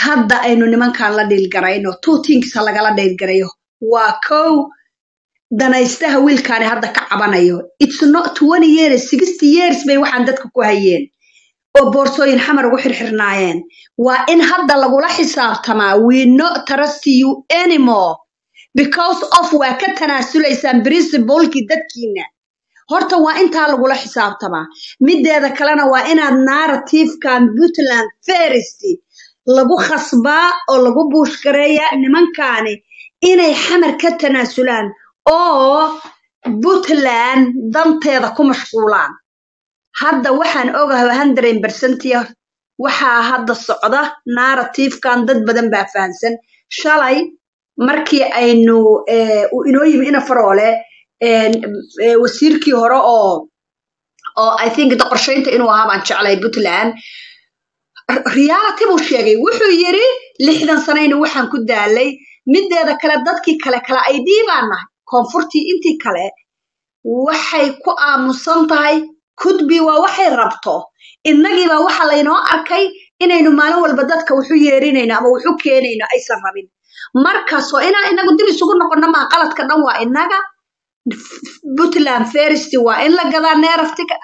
hadda aynu nimankan la dhiilgarayno two things ha lagala dhiilgarayo waa kow danaystaha wiilkaani hadda ka cabanayo it's not twenty years sixty years bay waxaan dadka ku hayeen oo boorsooyin xamar ugu xirxirnaayeen waa in hadda lagula xisaabtamaa we not trust you anymore because of waa ka tanaasulaysaan principlekii dadkiina horta waa intaa lagula xisaabtamaa mideeda kalena waa inaad narrativekan puntland first lagu khasbaa oo lagu buushgareeyaa nimankaani inay xamar ka tanaasulaan oo puntland danteeda ku mashquulaan hadda waxaan ogahay hundred percentia waxaa hadda socda narrativekan dad badan baa fahamsan shalay markii aynu eh, uu inoo yimi ina faroole eh, eh, wasiirkii hore oo oo i think da qorshaynta inuu ahaa baan jeclay puntland reality buu sheegay wuxuu yiri lixdan sanayna waxaan ku daalay mideeda kale dadkii kale kale ay dhiibaan nahay koonfurtii intii kale waxay ku aamusan tahay kudbi waa waxay rabto innagiibaa waxa laynoo arkay inaynu maalin walba dadka wuxu yeerinayno ama wuxu keenayno aysan rabin markaasoo inaa inagu dib isugu noqono maa qaladka dhan waa innaga puntland first waa in la gadaa narrative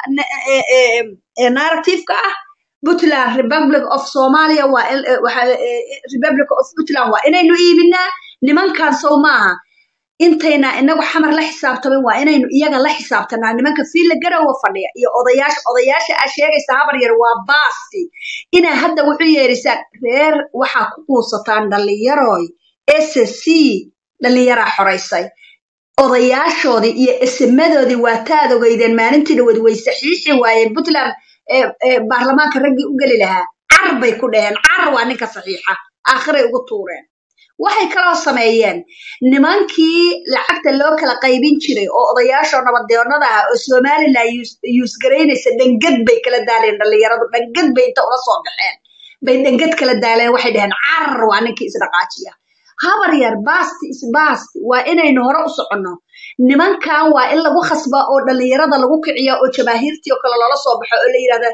narrative-ka ah puntland republic of somalia waa in eh, waxa- eh, republic of puntland waa inaynu iibinaa nimankan sow maaha intayna inagu xamar la xisaabtamin waa inaynu iyaga la xisaabtanaa nimanka fiila garowa fadhiya iyo odayaasha odayaasha aa sheegaysa habar yar waa baasti inaa hadda wuxuu yeerisaan reer waxaa ku quusataan dhallinyaroy ssc dhallinyaraa xoraysay odayaashoodii iyo esemadoodii waa taad ogeydeen maalintii dhaweed way saxiixi waayeen puntland ee ee baarlamaanka raggii u geli lahaa car bay ku dhaheen car waa ninka saxiixa aakhiray ugu tuureen waxay kaloo sameeyeen nimankii lacagta loo kala qaybin jiray oo odayaashoo nabadeennada ah oo somalilan yuusgaraynaysa dhangad bay kala daaleen dhallinyaradu dhangad bay inta ula soo baxeen bay dhangad kala daaleen waxay dhaheen carar waa ninkii isdhaqaajiya habar yar baasti isbaasti waa inaynu hore u soconno nimankan waa in lagu khasba oo dhallinyarada lagu kiciya oo jabaahiirtii oo kale loola soo baxo oo la yidhahda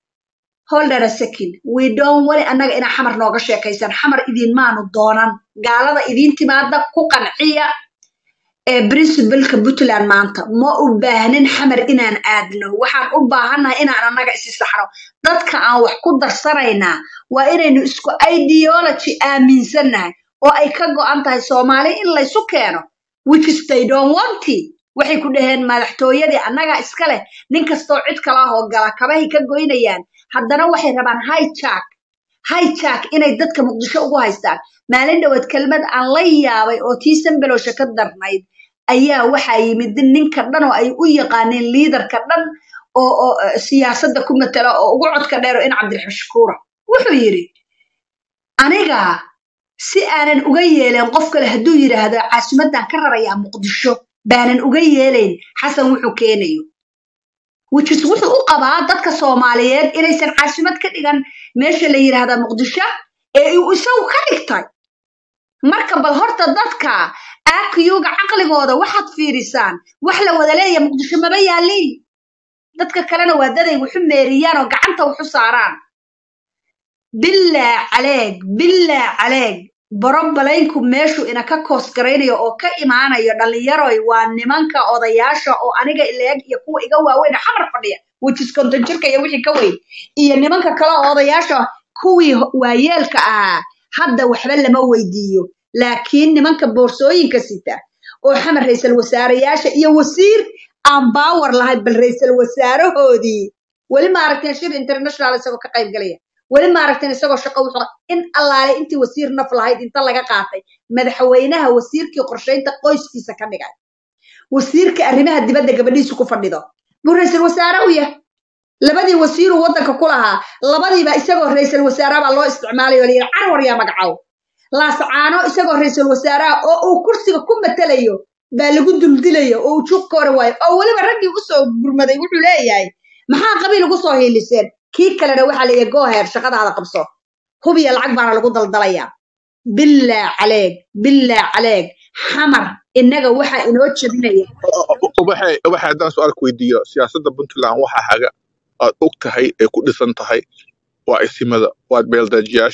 hold on a second we don't wali annaga inaa xamar nooga sheekaysan xamar idin maanu doonan gaalada idiin timaada ku qanciya ee principalka puntland maanta ma u baahnin xamar inaan aadno waxaan u baahannahay inaan annaga isi saxno dadka aan wax ku darsanaynaa waa inaynu isku ideology aaminsannahay oo ay ka go'an tahay soomaali in laysu keeno which is they don't want it. waxay ku dhaheen madaxtooyadii annagaa iska leh nin kastoo cid kala hoo gala kabahay ka goynayaan haddana waxay rabaan hijack hijack inay dadka muqdisho ugu haystaan maalin dhawaad kelmad aan la yaabay oo tii sambelowsha ka darnayd ayaa waxaa yimid ninka dhan oo ay u yaqaaneen liidarka dhan oo oo eh, siyaasadda ku matala oo ugu codka dheer oo in cabdiraxmaan shakuura wuxuu yidhi aniga si aanan uga yeelayn qof kale hadduu yidhaahdo caasimadan ka rarayaa muqdisho baanan uga yeelayn xasan wuxuu keenayo which is wuxuu u qabaa dadka soomaaliyeed inaysan caasimad ka dhigan meesha la yidhaahda muqdisho ee uu isagu ka dhigtay marka bal horta dadka aakiyuga caqligooda waxaad fiirisaan wax la wada leeya muqdisho maba yaaliin dadka kalena waa daday waxu meeriyaan oo gacanta waxu saaraan bilaa caleeg bilaa caleeg barobalaynku meeshu ina ka koos garaynayo oo ka imaanayo dhallinyaroy waa nimanka odayaasha oo aniga ileeg iyo kuwa iga waaweyn oo xamar fadhiya which is konton jirka iyo wixii ka weyn iyo nimanka kale oo odayaasha kuwii ho- waayeelka ahaa hadda waxba lama weydiiyo laakiin nimanka boorsooyinka sita oo xamar ra'iisul wasaareyaasha iyo wasiir aan baawar lahayn bal ra'iisul wasaarahoodii weli ma aragteen shir international isagoo ka qayb galaya weli ma aragteen isagoo shaqo wuxuu in allaale intii wasiir naf lahayd inta laga qaatay madaxweynaha wasiirkii qorshaynta qoyskiisa ka dhigay wasiirka arrimaha dibadda gabadhiisu ku fadhido buu ra'iisul wasaare u yahay labadii wasiiruu waddanka ku lahaa labadiiba isagoo ra'iisul wasaare baa loo isticmaalayo la yidhi carwar yaa magacow laascaano isagoo ra'iisul wasaaraha oo uu kursiga ku matalayo baa lagu duldilayo oo uu juuq ka hor waayo oo weliba raggii usoo gurmaday wuxuu leeyahay maxaa qabiil ugu soo hiiliseen kii kalena waxaa leeyahay gooheer shaqadaada qabso hubiya lacag baana lagu daldalayaa bilaa caleeg bilaa caleeg xamar innaga waxaa inoo jebinaya ubaxay ubaxay haddaan su-aal ku weydiiyo siyaasadda puntland waxa haga aad og tahay ee ku dhisan tahay waa isimada waa beeldajiyaasha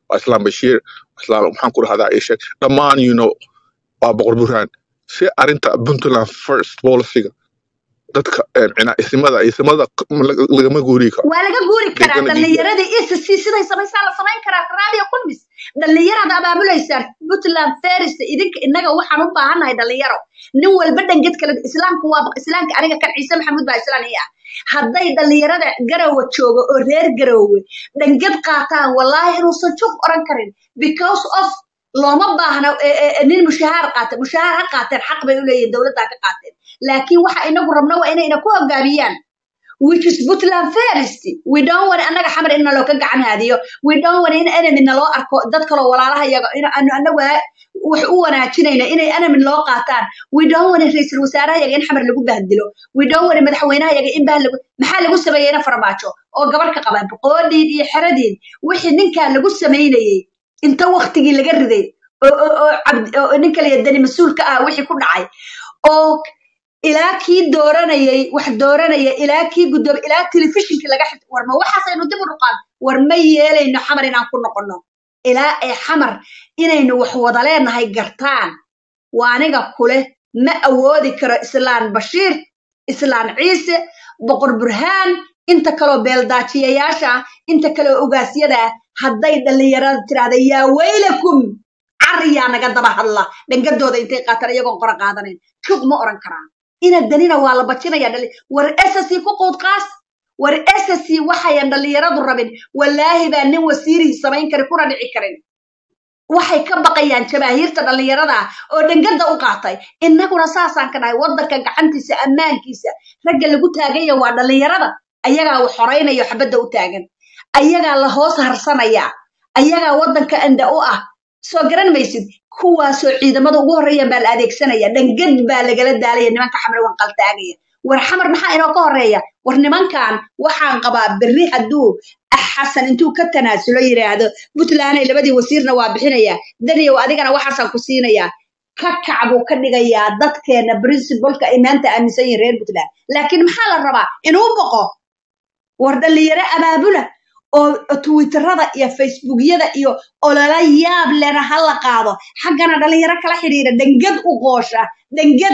waa islaam bashiir islaam maxaan ku dhahdaa ii sheeg dhammaan you know waa boqor burhaan si arrinta puntland first policyga dadka em, cina isimada isimada lag- lagama guuri karo waa laga guuri they're karaa gonna be here dhallinyaradii ecc siday samaysaa la samayn karaa raadiyo kulmis dhallinyaraad abaabulaysaa puntland ferist idinka innaga waxaan u baahannahay dhallinyaro nin walba dhanged kale islaamka waa islaamka aniga kan ciise maxamuud baa islaan ii ah hadday dhallinyarada garowe joogo oo reer garowe dhanged qaataan wallaahi inuusan jug oran karin because of looma baahna e- e- e, nin mushahaar qaata mushahaar ha qaateen xaq bay u leeyihin dowladdaa ka qaateen laakiin waxa inagu rabno waa inay ina ku hogaamiyaan which is Puntland first. We don't want annaga xamar in naloo ka gacan haadiyo. We don't want in enemy naloo arko dad kaloo walaalaha iyaga in anu annaga wax u wanaajinayna inay enemy loo qaataan. We don't want ra'iisul wasaaraha iyaga in xamar lagu bahdilo. We don't want madaxweynaha iyaga in bah lagu maxaa lagu sameeyayna farmaajo oo gabar ka qaba boqodiin iyo xeradiin wixii ninkaa lagu sameynayay inta waqtigii laga riday oo oo oo cabd oo ninka la yadani mas-uulka ah wixii ku dhacay oo ilaa kii dooranayay wax dooranaya ilaa kii guddoom ilaa telefishinkii laga xit war ma waxaasaynu dib u dhuqaan war ma yeelayno xamar inaan ku noqono ilaa ay xamar inaynu wax wada leenahay gartaan waa aniga kule ma awoodi karo islaan bashiir islaan ciise boqor burhaan inta kaloo beeldaajiyayaasha ah inta kaloo ogaasyada ah hadday dhallinyarada tiraahda yaa weylakum cariyaa naga daba hadla dhangadooda intay qaataan iyagoon qora qaadanayn jug ma oran karaa ina danina waa la bajinaya dhali war ssc ku quud qaas war ssc waxayan dhallinyaradu rabin wallaahi baa nin wasiirihii samayn kari kuna dhici karin waxay ka baqayaan jabaahiirta dhallinyarada ah oo dhangada u qaatay innaguna saasaan ka nahay waddanka gacantiisa ammaankiisa ragga lagu taaganya waa dhallinyarada ayagaa wax horaynayo xabadda u taagan ayagaa la hoos harsanaya ayagaa waddanka anda u ah soo garan maysid kuwaasoo ciidamada ugu horreeyaan baa la adeegsanaya dhangad baa lagala daalaya nimanka xamar wanqal taagaya war xamar maxaa inoo ka horreeya war nimankan waxaan qabaa berri hadduu xasan intuu ka tanaasulo yidhaahdo puntlanday labadii wasiirna waa bixinaya daniyow adigana waxaasaan ku siinayaa ka kac buu ka dhigayaa dadkeena principalka ay maanta aaminsan yihin reer puntland laakiin maxaa la rabaa inuu boqo war dhallinyaro abaabula oo twitterada iyo facebookyada iyo olola yaab lena ha la qaado xaggana dhalinyaro kala xidhiira dhangad u qoosha dhangad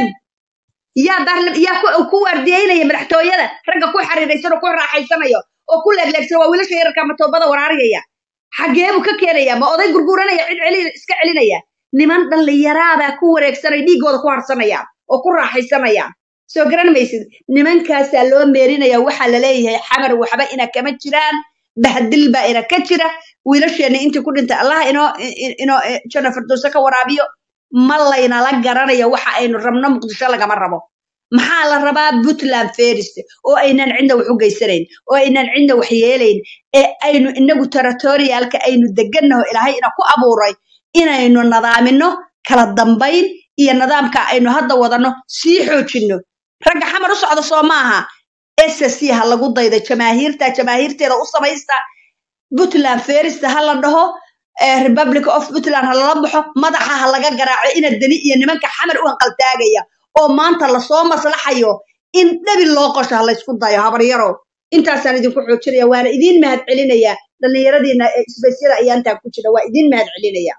yaa barla- yaa ku ku waardiyeynaya madaxtooyada ragga ku xariiraysan oo ku raaxaysanayo oo ku leegleegsan waa wiilasha yararka matoobada waraariyaya xagee buu ka keenaya ma oday gurguranaya cid celi iska celinaya niman dhallinyaraabaa ku wareegsanaya dhiigooda ku harsanayaan oo ku raaxaysanayaan soo garan maysid nimankaasaa loo meerinaya waxaa la leeyahay xamar waxba ina kama jiraan bahdil baa ina ka jira wiilasheena intii ku dhintay allah inoo i- inoo eh, janno firdowse ka waraabiyo ma laynala garanayo waxa aynu rabno muqdisho lagama rabo maxaa la rabaa puntland ferist oo aynan cidna wax u geysanayn oo aynan cidna wax yeelayn ee aynu inagu territorialka aynu degannaho ilaahay ina ku abuuray inaynu nadaamino kala dambayn iyo nidaamka aynu hadda wadano sii xoojinno ragga xamar u socda soo maaha ssc ha lagu daydo jamaahiirta jamaahiirteeda u samaysta puntland ferist ha la dhaho eh, republic of puntland ha lala baxo madaxa ha laga garaaco ina deni iyo nimanka xamar u hanqaltaagaya oo maanta lasoo maslaxayo in dhabi loo qosho ha laysku dayo habaryarow intaasaan idinku xoojinaya waana idiin mahad celinaya dhallinyaradiina ee isbaysyada ayaa intaa ku jira waa idiin mahad celinaya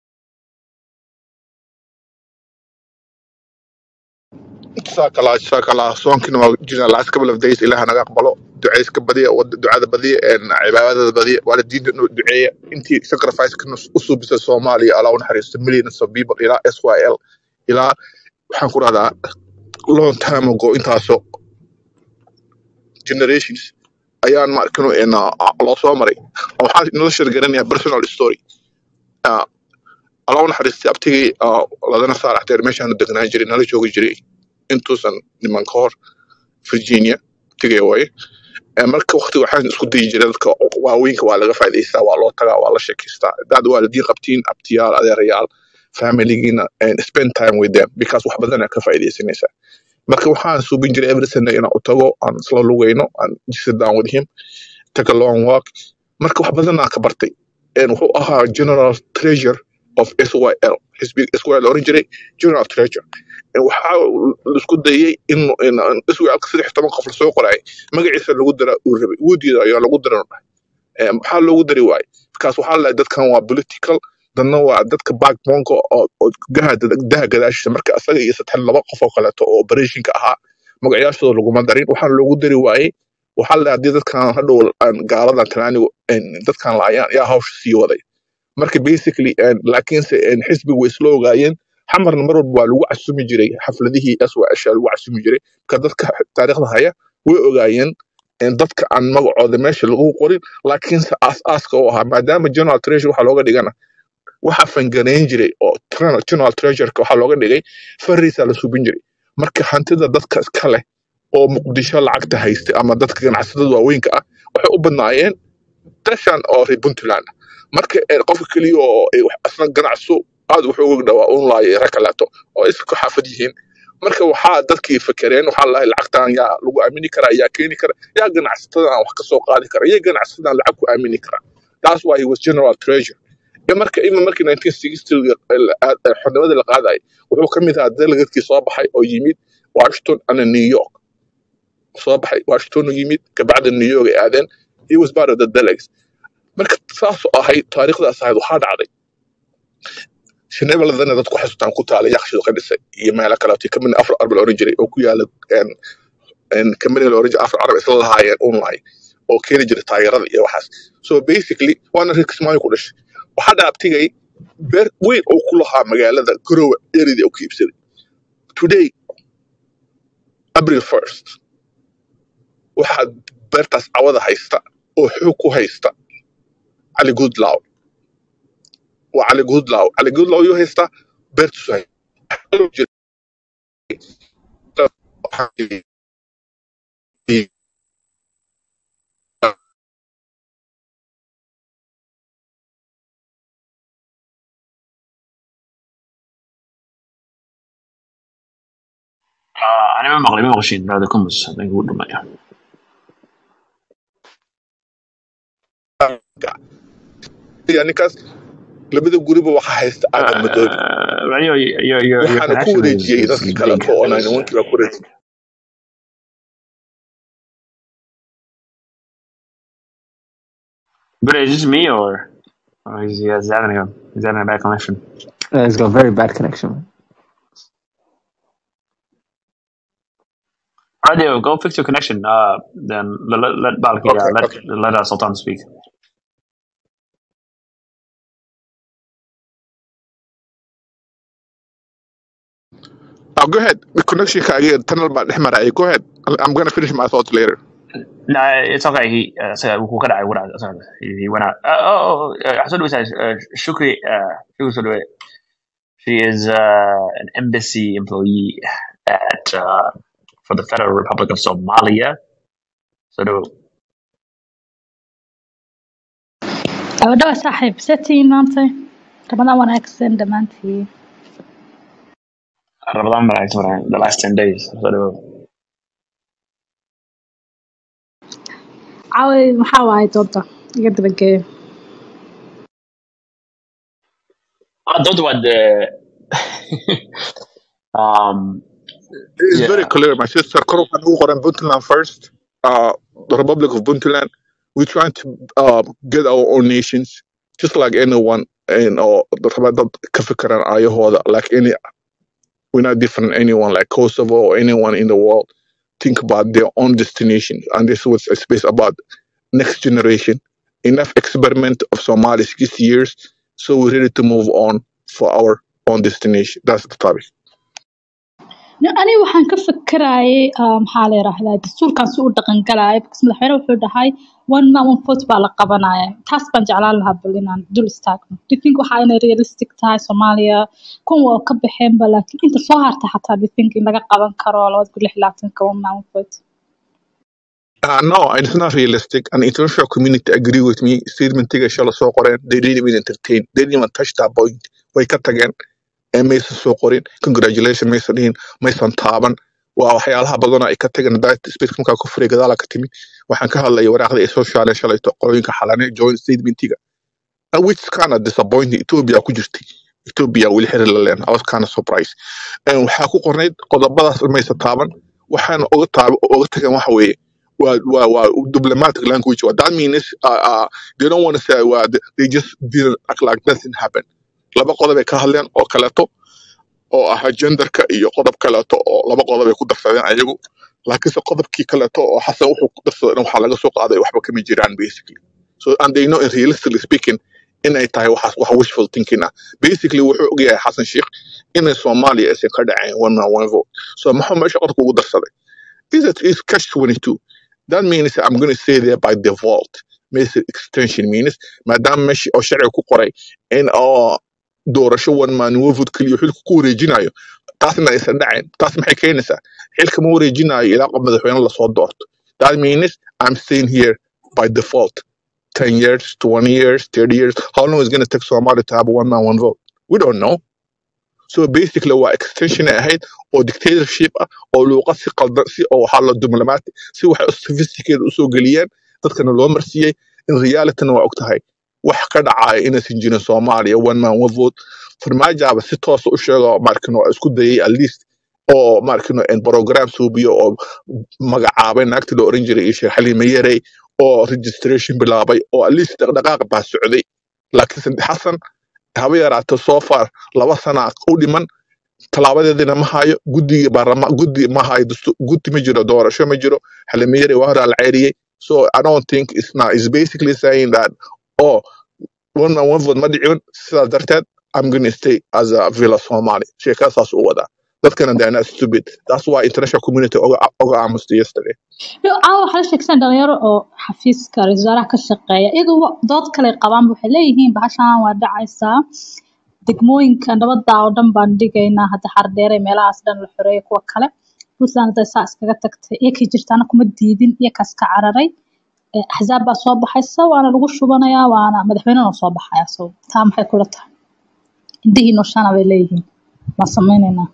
جزاك الله جزاك الله صومكنا waa jirnaa last couple of days ilaah naga aqbalo ducayska badiya wada ducada badiya een cibaadada badiya waalidiinta inuu duceeya intii sacrifice kana u suubisa Soomaaliya Allah u naxariisto millions of people ilaa SYL ilaa waxaan ku rahdaa long time ago intaasoo generations ayaan ma arkino in loo soo maray waxaan nala sheergaranayaa personal story Ah, Allah u naxariistay abtigii ah, ladana saaraxteer meeshaanu degnaan jiray nala joogi jiray intuusan niman ka hor virginia tegaya waaye Eh, marka waqti waxaan isku dayi jiray dadka waaweynka waa laga faa'iidaystaa waa loo tagaa waa la sheekaystaa dad waalidiin qabtiin abtiyaal adeerayaal familigiina and spend time with them because wax badan aad ka faa'iidaysanaysaa marka waxaan suubin jiray every sunday inaan u tago aan isla lugayno aan sit down with him take a long walk marka wax badan aan ka bartay And wuxuu ahaa general treasure of syl xisbi syl la oran jiray general treasure waxaa la isku dayay in in- iswaalka saddex toban qof lasoo qoraay magaciisa lagu dara uu rabay wuudiida ayaa lagu daran Eh, maxaa loogu dari waaye because waxaa la dadkan waa political dadna waa dadka backboneka oo oo gaha daha gadaashiisa marka asaga iyo saddex laba qof oo kaleeto oo operationka ahaa magacayaashooda laguma darin waxaa loogu dari waayey waxaa la haddii dadkan hadhow aan gaaladan tanaanigu dadkan laayaan yaa hawsha sii waday marka basically een, laakiinse een, xisbigu way isla ogaayeen xamarna mar walba waa lagu casumi jiray xafladihii swasha lagu casumi jiray marka dadka taariikhda haya way ogaayeen een, dadka aan magacooda meesha lagu qorin laakiinse aas-aaska u ahaa maadaama general treasure waxaa looga dhigana waxa fanganayn jiray oo General general treasureka waxaa looga dhigay fariisaa la subin jiray marka hantida dadka iska leh oo muqdisho lacagta haystay ama dadka ganacsatada waaweynka ah waxay u badnaayeen dashan oo reer puntland ah. marka ee, qofka keliya oo ay wax- asna ganacso aad wuxuu uga dhawaa un laayay rag kaleeto oo isku xaafad yihiin marka waxaa dadkii fakereen waxaa lahay lacagtan yaa lagu aamini karaa yaa keeni kara yaa ganacsatada aan wax ka soo qaadi kara yaa ganacsatada aan lacag ku aamini kara that's why he was general treasure iyo marka ima markii 1960 la- aad- ee xornimada la qaadayay wuxuu ka mid ahaa delegatkii soo baxay oo yimid washington and new york soo baxay washington u yimid kabacda new york ay aadeen he was part of the delegates marka saas oo ahayd taariikhdaas ahayd waxaa dhacday shinebaladana dadku xasuutaan ku taala yakshidu ka dhisay iyo meelo kaleeto kamid afar arba la oran jiray oo ku yaala kamani la oran jiray afar arab isla lahaayeen online oo keeni jiray taageerada iyo waxaas so basically waana reer kismaayo ku dhashay waxaa dhaabtigay beer weyn oo ku lahaa magaalada garowe eridii oo ku iibsaday today april 1st waxaa beertaas cawada haysta oo xoog ku haysta cali goodlaw waa cali goodlaw cali goodlaw yuu haysta beertiisu haysta آه أنا ما مغلي ما مغشين هذا كمس هذا يقول ما ninkaas labada guriba waxaa haysta aadan madoobe يعني your your your your waxaana ku connection is wareejiyey is dadkii big kaleeto oo is naaniwankii baa ku wareejiyey but is this me or or is he is having a is having a bad connection Uh, it's got very bad connection. Radio go fix your connection uh then let let, let Balki okay uh, let okay let uh, Sultan speak oh, go ahead the connection again tunnel baa dhex maraya go ahead I'm I'm gonna finish my thoughts later no it's okay he uh, so who could I would I sorry he, he went out uh, oh oh uh, Hassan was uh, Shukri uh Shukri Sodwe. she is uh an embassy employee at uh for the Federal Republic of Somalia so do gabadha waa saaxiib setiin maanta ramadaan wanaagsan dhammaantiin Ramadan but I the last 10 days so do caawi maxaa waaye dooda iga dabageeyo I don't know what the um It's very yeah clear, my sister. Kor waxaan ugu qoran Puntland first. Uh, the Republic of Puntland. We're trying to uh, get our own nations, just like anyone. And uh, the dad ka fikiraan ayahooda, like any, we're not different than anyone, like Kosovo or anyone in the world. Think about their own destination, and this was a space about next generation. Enough experiment of Somalia six years, so we're ready to move on for our own destination. That's the topic. No, aniga waxaan ka fikirayay ah, maxaa la yiraahdaa dastuurkan si u dhaqan galaya because madaxweyne wuxuu dhahay one man one vote baa la qabanaya taas baan jeclaan lahaa bal inaan dul istaagno do you think waxa inay realistic tahay soomaaliya kun waa ka baxeenba laakiin inta soo harta xataa do you think in laga qaban karo labada kun lix iyo labaatanka one man one vote Uh, no, it's not realistic. And international community agree with me. Statement tiga shala soo qoreen. They didn't even entertain. They didn't even touch that point. Way ka tageen. Ee maysan soo qorin. Congratulations maysan dhihin. Maysan taaban. Waa waxyaalaha badan ay ka tageen. That space markaa ku furay gadaala ka timi. Waxaan ka hadlayay waraaqda ay soo shaaleen shalayto qolooyinka xalane joint statement tiga. Uh, which is kind of disappointing. Ethiopia ku jirtay. Ethiopia weli xiriir la leen. I was kind of surprised. And waxaa ku qornayd qodobadaas maysan taaban. Waxaana uga taab uga tageen waxa weeye waa waa waa diplomatic language waa that means uh, uh, they don't want to say well, they just didn't act like nothing happened laba qodob ay ka hadleen oo kaleeto oo ahaa genderka iyo qodob kaleeto oo laba qodob ay ku darsadeen ayagu laakiinse qodobkii kaleeto oo xasan wuxuu ku darsaday waxaa laga soo qaaday waxba kama jiraan basically so and they know in realistically speaking inay tahay waxaas wax wishful thinking ah basically wuxuu ogyahay xasan sheikh inay soomaaliya aysan ka dhaceen one man one vote so maxuu meesha qodobka ugu darsaday is it is catch 22 that means i'm going to stay there by default means extension means maadaama meesha oo sharciga ku qoray in oo doorasho one man one vote keliya xilka ku wareejinayo taasna aysan dhaceen taas maxay keenaysaa xilka ma wareejinayo ilaa qof madaxweyne lasoo doorto that means i'm staying here by default 10 years 20 years 30 years how long is it going to take somebody to have a one man one vote we don't know so basically waa extension ay ahayd oo dictatorship ah oo luuqad si qaldan si oo waxaa la diblomaati si waxay sophisticated usoo geliyeen dadkana loo marsiiyey in realityna waa og tahay wax ka dhacaya inaysan jirin soomaaliya one man one vote farmaajaaba si toosa u sheega markino isku dayay at least oo markino program suubiyo oo magacaabay naagtii la oran jiray iyo sheekh xaliime yarey oo registration bilaabay oo at least dhaqdhaqaaq baa socday laakiinse xasan haba yaraato so far laba sana u dhiman talaabadeedina ma hayo guddiga baarlama guddi ma hayo dastu- guddi ma jiro doorasho ma jiro xalimiyari waa horaa la ceyriyey so i don't think it's not it's basically saying that oh one man one vote ma dhicin sidaas darteed i'm gonna stay as a villa somali sheekada saas u wadaa dadkana they are not stupid that's why international community oga oga aamusta yesterday Yo, caawa waxaa la sheegsan dhalinyaro oo xafiiska ra-iisul wasaaraha ka shaqeeya iyagu wa- dood kale qabaan waxay leeyihiin bahashaan waa dhacaysaa degmooyinka nabadda oo dhan baan dhigaynaa hadda xardheere meelahaas dhan la xoreeyo kuwa kale puntland hadday saa iskaga tagtay iyakay jirtaana kuma diidin iyakaas ka cararay Eh, axzaab baa soo baxaysa waana lagu shubanayaa waana madaxweynena soo baxaya so taa maxay kula tahay indihii nooshana bay leeyihiin waan sameynaynaa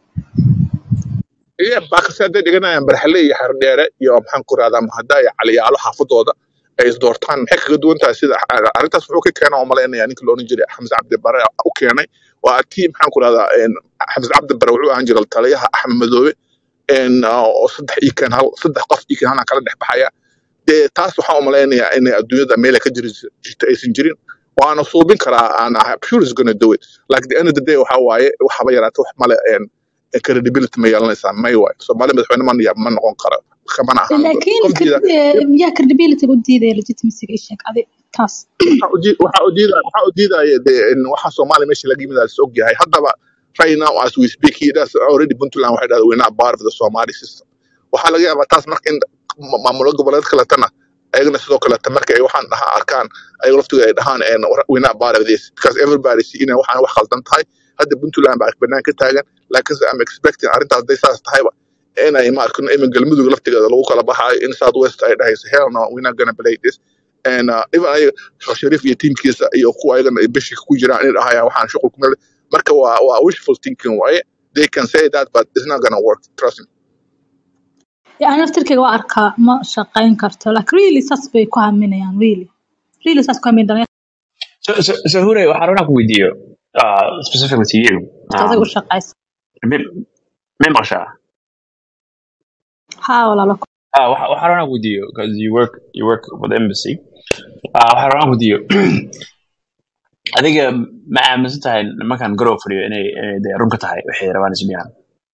iya baakase hadday dhiganayaan barxale iyo xardheere iyo maxaan ku rahdaa mahada iyo caliyaalo xaafadooda ay isdoortaan maxay kaga duwan tahay sida arrintaas wuxuu ka keena oo malaynaya ninka la odhan jiray xamse cabdi bare u keenay waa tii maxaan ku rahdaa xamse cabdi bare wuxuu ahaan jiray taliyaha axmed madoobe een, oo saddex iyo kan hal saddex qof iyo kan halna kala dhex baxaya dee taas waxaan u malaynayaa inay adduunyada meel ay ka jiri jirta aysan jirin waana suubin karaa aan ahay sure is gonna do it like the end of the day waxa waaye waxaba yaraata wax male een, credibility ma yeelanaysaa may waay soomaali madaxweyne ma ya- ma noqon karo kamana ahaan doono laakiin qof diida yaa credibility u diidaya legitimacyga ii sheeg adi taas waxa u dii- waxa u diidaya waxa u diidaya dee in waxa soomaaliya meesha laga yimid is og yahay haddaba right now as we speak here that's already puntland waxay dhahdaa we're not part of the somali system waxaa laga yaabaa taas marka in ma- maamulo goboleed kaletana ayagana sidoo kaleta marka ay waxaan dhahaa arkaan ayaga laftiga ay dhahaan and we're not part of this because everybody see inay waxaan wax khaldan tahay hadda puntland baa banaan ka taagan laakiinse I'm expecting arrintaas hadday saas tahayba inay ma arkino imin galmudug laftigeeda lagu kala baxaayo in south west ay dhahayso hell no we're not gonna play this and uh, even ayaga sheekh shariif iyo tiimkiisa iyo kuwa ayagana ay bishika ku jiraan inay dhahayaan waxaan shuqul kuma leh marka waa waa wishful thinking waaye they can say that but it's not gonna work trust me yani naftirkeyga waa arkaa ma shaqeyn karto like really saas bay ku haminayaan really really saas ku haminayaan So, so, so Hure, waxaan rabnaa ku weydiiyo, uh, specifically to you. adag Um, u shaqeysa mi- mi maqashaa? haa walaalo Ah, waxa- waxaan rabnaa ku weydiiyo, because you work, you work for the embassy. Ah, waxaan rabnaa ku weydiiyo, adiga ma aaminsan tahay nimankan garow fadhiyo inay inay dee run ka tahay waxay rabaan ismiyaan?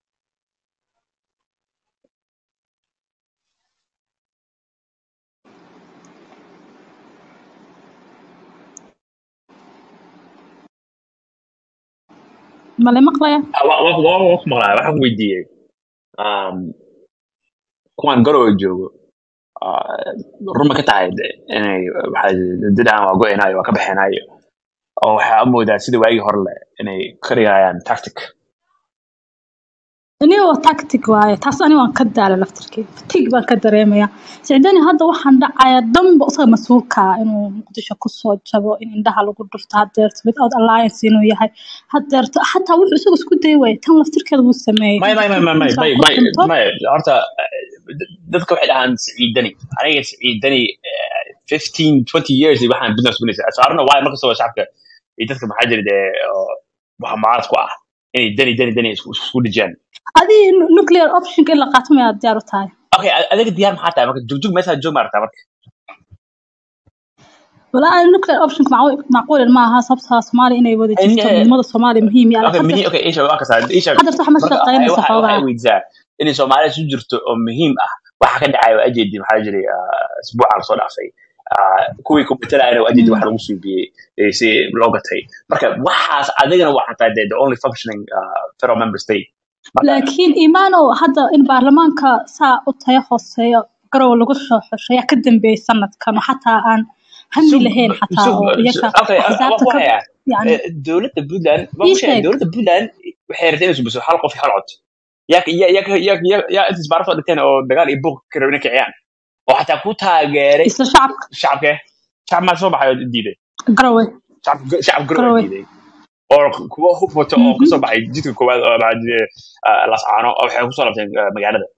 male maqlaya Ah, wa- wa- wa- wa- ku maqlaa, waxaan ku weydiiyey, um, kuwan garow joogo, ah, run ma ka tahay de- inay waxaa didaan waa go-aynayo waa ka baxeenayo oo waxaa u moodaa sida waagii hore le inay ka dhigayaan tactic aniga waa tactic waaye taas ani waan ka daalay laftirkeyga fatigue baan ka dareemaya sicdani hadda waxaan dhacaya dhanba isaga mas-uulka ah inuu muqdisho kusoo jabo in indhaha lagu dhufto hadeerto without alliance inuu yahay hadeerto xataa wuxuu isaga isku day waayay tan laftirkeeda wuu sameeyey may in may may may may israel may ku may dhinto may horta eh, d- dadka waxay dhahaan siciidani aniga siciidani eh, 15 20 years iyo waxaan business bunaysa so I don't know why markastoo shacabka iyo dadka maxaa jira dee oo waxa mucaarad ku ah inay dani dani dani isku isku dhijiyaan adii nuclear optionka in la qaato mayaad diyaar u tahay okay a- adiga diyaar maxaa tahay marka jugjug meeshaa joog maaragtaa marka walaa nuclear optionka macqul macquul ma aha sababta soomaaliya inay wada In- jirto midnimada soomaaliya muhiim yaala okay hadda mihi okay isha waa kasaa isha hadda wax ma marka shaqeynaysa waxa xoogaa waxay weydiisaa inay soomaaliya isu jirto oo muhiim ah waxa ka dhacay waa ajeedi maxaa jiray ah, isbuuca lasoo dhaafay Ah, kuwii kumbitalaana waa ajeedi Mm. wax lagu suubiyey eh, si loo gatay marka waxaas adigana waxaa tahay the only functioning ah, federal member state marka laakiin imaanow hadda in baarlamaanka saa u tayo hooseeyo garow lagu soo xusho ayaa ka dambeeyay sanadkan oo xataa aan hami sug lahayn xataa sug oo iyaga okay waan axsaabta ku ka hayaa yani Eh, dowladda puntland waan ii ku sheegay sheeg dowladda puntland waxay rabtay inay subiso hal qof iyo hal cod yaa yaa yaa yaa yaa yaa inta isbaaro soo dhigteen oo dagaal iyo buuq ka rabin inay kiciyaan oo xataa ku taageeray isla shacabka shacabke shacab maa soo baxay oo diiday garowe shacab shacab garow garowe diiday oo kuwa hub wato oo Mhm. kasoo baxay jidka koowaad oo maxaa jiray ah, lascaano oo waxay kusoo labteen ah, magaalada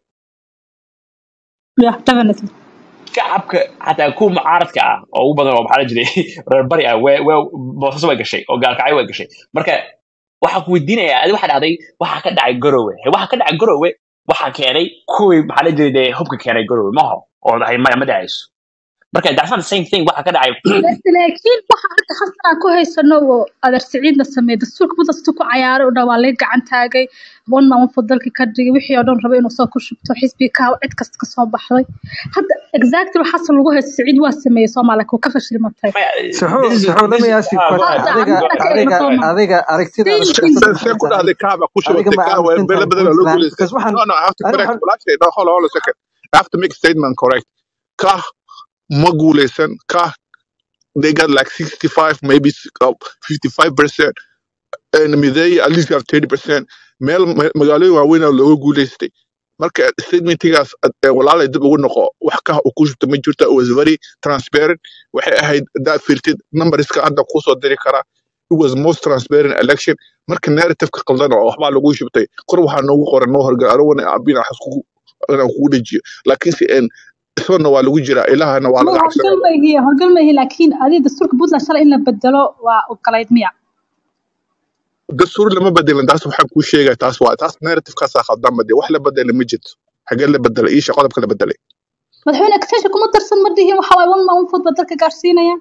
yeah definitely shacabka xataa kuwa mucaaradka ah oo ugu badan oo maxaa la jiray reer bari ah we we boosas way gashay oo gaalkacyo way gashay marka waxaa ku weydiinayaa adi waxaa dhacday waxaa ka dhacay garowe waxaa ka dhacay garowe waxaa keenay kuwii maxaa la jiray dee hubka keenay garowe maho oo dhahay maya ma dhacayso marka that's not the same thing waxaa ka dhacay laakiin waxa hadda halkan aan ku haysano oo adeer siciidna sameeyay dastuurka mudasta ku cayaaray oo dhan waa laga gacan taagay one man one dalka ka dhigay wixii oo dhan rabay inuu soo ku shubto xisbiga ka cid kasta ka soo baxday hadda exactly waxaas lagu haysto siciid waa sameeyey soomaaliya kuu ka fashilmatay maya Suxuu, this is Suxuu, let this me is ask you a ah, go question. ahead hadda go Adiga, ahead anaga go ka ahead adiga, eegno go ahead soomaa adiga aragtidaada thinking siyaasadda see ku maxay tahay? dhahday kaaba ku Adiga shubatay ma kaa aaminsan bele tahay badan oo loo Puntland? guuleystay Because waxaan, no no I have to ani correct waxaan, walaashay no hold on hold on a second I have to make a statement correct kah ma guuleysan kah they got like 65 maybe uh, 55 percent and mideey at least have 30 percent meel ma- magaalooyin waaweyn oo looga guuleystay marka statementigaas eh, walaalay dib ugu noqo wax ka uu ku shubta ma jirto it was very transparent waxay ahayd hadaad fiirtid numberska hadda kusoo diri karaa it was most transparent election marka narrative-ka qaldan oo waxbaa lagu shubtay kor waxaa noogu qoran noo horgal arowana abina wax iskugu inaan kugu dhejiyo laakiinse en isagana waa lagu jiraa ilahana waa ma laga cabsanaya horgal ma ihi horgal ma ihi laakiin adiga dastuurka puntland shalay in la bedelo waa ogolayd miya dastuur lama bedelin taas waxaan kuu sheegaya taas waa taas narrative-kaasaa khaldan bade wax la bedelay ma jirto xagee la bedelay iisha qodobka la bedelay madaxweyne extension kuma darsan ma dhihin waxa waaye one man one vote baa dalka gaarsiinaya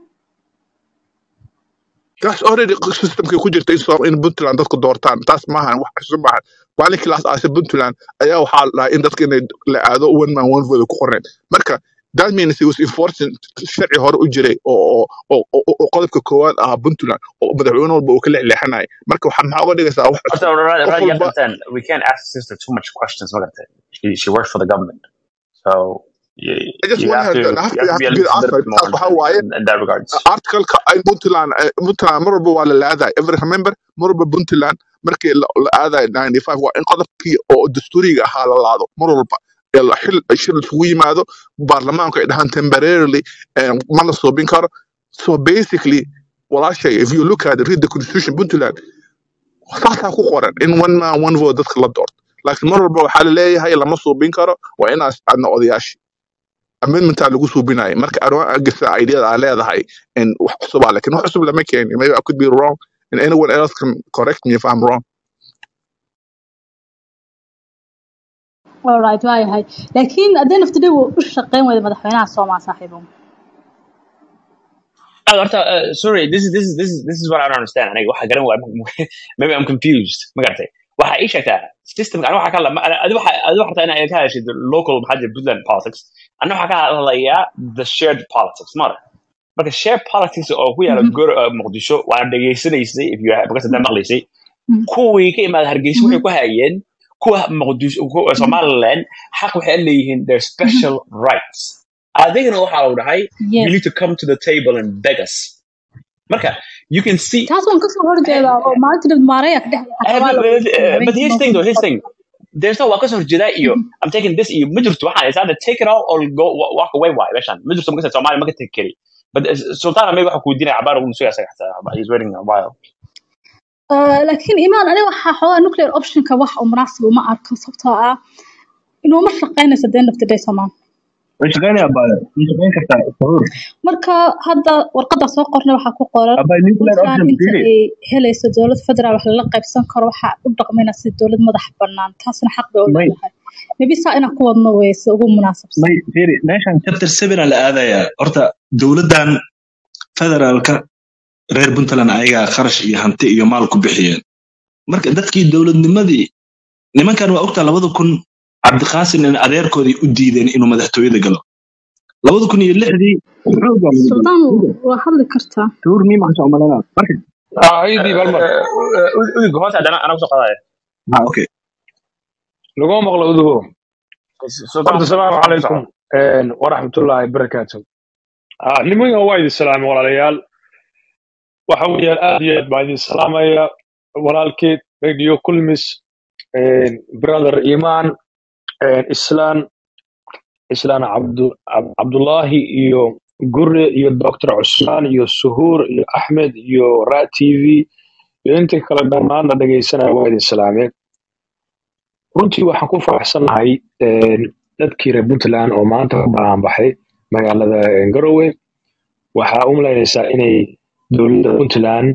taas already systemkay ku jirta in Soom- in puntland dadku doortaan taas maahan wax cusub maahan maalinkii laas aasay puntland ayaa waxaa la dhahay in dadka inay la aado one man one vote ku qoreen marka that means it was enforcing sharci hore u jiray oo oo oo oo- oo qodobka koowaad ahaa puntland oo madaxweyne walba uu ka leexleexanayay marka waxaa maxaa uga dhigaysaa wax Horta, cusub Rad- qof Rad, you walba understand, we can't ask sister too much questions ma gartay she, she works for the government so you, I just you want have her to to have you to have to have be to a be little, the little answer bit more taas waxaa in, waaye in, in that regards articleka ay puntland eh, puntland mar walba waa la laadaay every remember mar walba puntland markii la la aadaay 95 waa in qodobkii oo dastuuriga ahaa la laado mar walba ee la- xil shir isugu yimaado baarlamaanku ay dhahaan temporarily eh, ma la soobin karo so basically walaashay if you look at read the constitution puntland saasaa ku qoran in one man one vote dadka la doorto laakiin mar walba waxaa la leeyahay lama suubin karo waa inaa iscadna odayaashii amendmentaa lagu suubinaya marka aroon agisa ideada aa leedahay in wax cusubaa lakin wax cusub lama keenin maybe I could be wrong and anyone else can correct me if I'm wrong alright waa yahay laakiin at the end of the day wuu u shaqeyn wayda madaxweynaha soomaa saaxiibo Oh, horta, uh, sorry this is this is this is this is what I don't understand aniga waxa garan waa maybe I'm confused ma garatay waxa ii sheegtaa system aniga waxa ka hadla adi waxa adi waxa rabtaa inaad ka hadashid local maxaa jira Puntland politics aniga waxa ka hadlayaa the shared politics mara marka shared politics oo ku yaala Mhm, gor uh, muqdisho waa dhageysanaysay if you have because maqlaysay mhm, kuwii ka imaada hargeysa waxay mhm, ku hayeen kuwa muqdisho kuwa mhm, somaliland xaq waxay leeyihiin their mhm. special rights adigana waxa uu dhahay you yes need to come to the table and beg us marka you can see taas waan kasoo horjeedaa oo maalinta dhib maaraya ka dhexda Eh, xataa waa but, la but, weydiiyey uh, but here's the thing though here's the thing habeenkii there's no waa kasoo horjeedaa iyo I'm taking this iyo ma jirto waxaan is either take it all or go wa- walk away waay meeshaan ma jirto makasa Soomaali ma ka tegi kari but uh, sultana maybe waxa ku weydiinaya cabaar ugu soo yaasay xataa he's waiting a while laakiin imaan aniga waxaa xoogaa nuclear optionka wax uu munaasib uma arko sababtoo ah inuuma shaqeynayso the end of the day somaan way shaqeynaya baa way shaqeyn kartaa sahuur marka hadda warqadda soo qornay waxaa ku qoran abay nuclear puntland option inta fiiri ay helayso dowlad federaal wax lala qaybsan karo waxaa u dhaqmayna si dowlad madax bannaan taasna xaq bay u may leedahay maybe saa inaan ku wadno wey si ugu munaasabsan may fiiri meeshan chapter seven aa la aadayaa horta dowladdan federaalka reer puntland ayagaa kharash iyo hanti iyo maal ku bixiyeen marka dadkii dowladnimadii nimankan waa ogtaa labada kun cabdiqaasim in adeerkoodii u diideen inuu madaxtooyada galo labada kun iyo lixdii xoogaa lagu galay suldaan waa hadli kartaa tuur mii maxaa umalanaa marka ah idii balmar udiga hoos haddana anaa kusoo qadaya ha okay laguma maqlo udugo sultan horta asalaamu calaykum waraxmatullaahi barakaatu ah nimankan waa idin salaamay walaalayaal waxa weeyaan aad iyo aad baa idin salaamaya walaalkeed radio kulmis brother iman islaan islaan cabdu Cab- cabdullaahi iyo gure iyo doctor cusmaan iyo suhuur iyo axmed iyo ra t v iyo inta kale dhammaanna dhegaysanaya waa idin salaameen runtii waxaan ku faraxsanahay dadkii reer puntland oo maanta ku banaanbaxay magaalada garowe waxaa u malaynaysaa inay dowladda puntland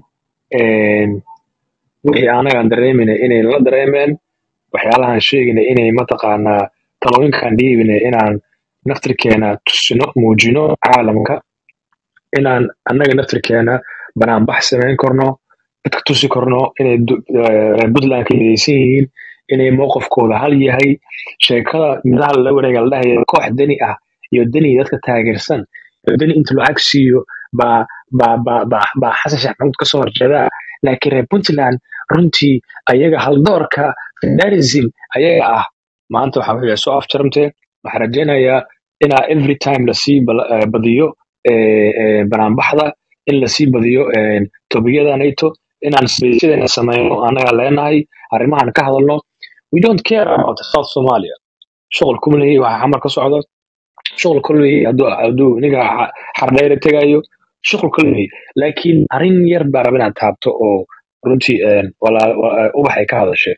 wixii anagaan dareemayna inay la dareemeen waxyaalahan sheegayna inay mataqaanaa talooyinkan dhiibina inaan naftirkeena tusino muujino caalamka inaan annaga naftirkeena banaanbax samayn karno dadka tusi karno inay du- eh, reer puntland ka midaysan yihiin inay mowqifkooda hal yahay sheekada midaha la wareega la dhahaya koox deni ah iyo deni dadka taageersan iyo deni inta lacag siiyo baa baa baa baa baa xasan sheekh maxamuud kasoo horjeeda laakiin reer puntland runtii ayaga haldoorka federalism ayaga ah maanta waxaa wixii soo afjarmtee waxaan rajaynayaa inaa every time lasii bal- eh, badiyo eh, eh, banaanbaxda in lasii badiyo eh, tobiyada nato inaan sbeysyadena sameyno annaga leenahay arrimahan ka hadalno we don't care about south somalia shuqul kumlehi waxa xamar ka socdo shuqul kulmehi hadduu hadduu ninka xa- xardheere tegayo shuqul kulmehi laakiin arrin yar baa raba inaad taabto oo runtii eh, walaa- wa- eh, ubax ay ka hadashay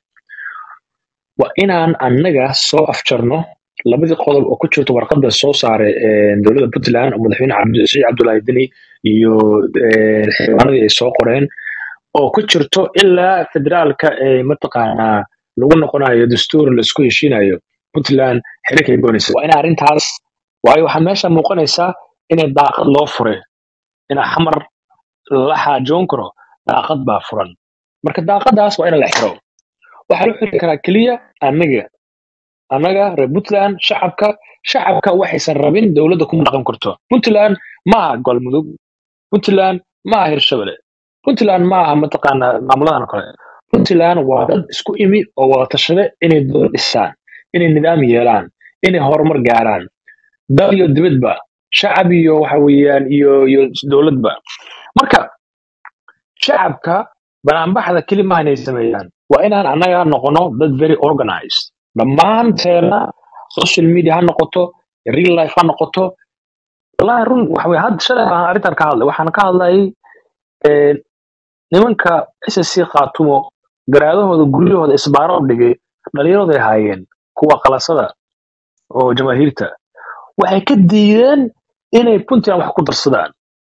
waa inaan annaga soo afjarno labadii qodob oo ku jirto warqadda soo saaray eh, dowladda puntland oo madaxweyne cabdi- siciid cabdulaahi deni iyo eh, xildhibaanadii ay soo qoreen oo ku jirto ilaa federaalka ee mataqaanaa lagu noqonayo dastuur laisku heshiinayo puntland xiriirkay goonaysa waa ina arrintaas waayo waxaa meesha muuqanaysaa inay daaqad loo furay ina xamar la xaajoon karo daaqad baa furan marka daaqadaas waa in la xiro waxaa loo xiri karaa keliya annaga annaga reer puntland shacabka shacabka waxaysan rabin dowladda kuma dhaqan karto puntland maaha galmudug puntland maaha hirshabelle puntland maaha mataqaanaa maamuladan kale puntland waa dad isku imi oo wada tashade inay dowlad dhisaan inay nidaam yeelaan inay horumar gaaraan dal iyo dibadba shacab iyo waxa weeyaan iyo iyo dowladba marka shacabka banaanbaxda keli maaha inay sameeyaan waa inaan annaga noqono dad very organized dhammaanteena social media ha noqoto real life ha noqoto wallahi run waxa weye hadda shalay baan arrintan ka hadlay waxaan ka hadlayay eh, nimanka ssc khaatumo garaadahooda guryahooda isbaaro u dhigay dhallinyaraday haayeen kuwa qalasada oo jamaahiirta waxay ka diideen inay puntland wax ku darsadaan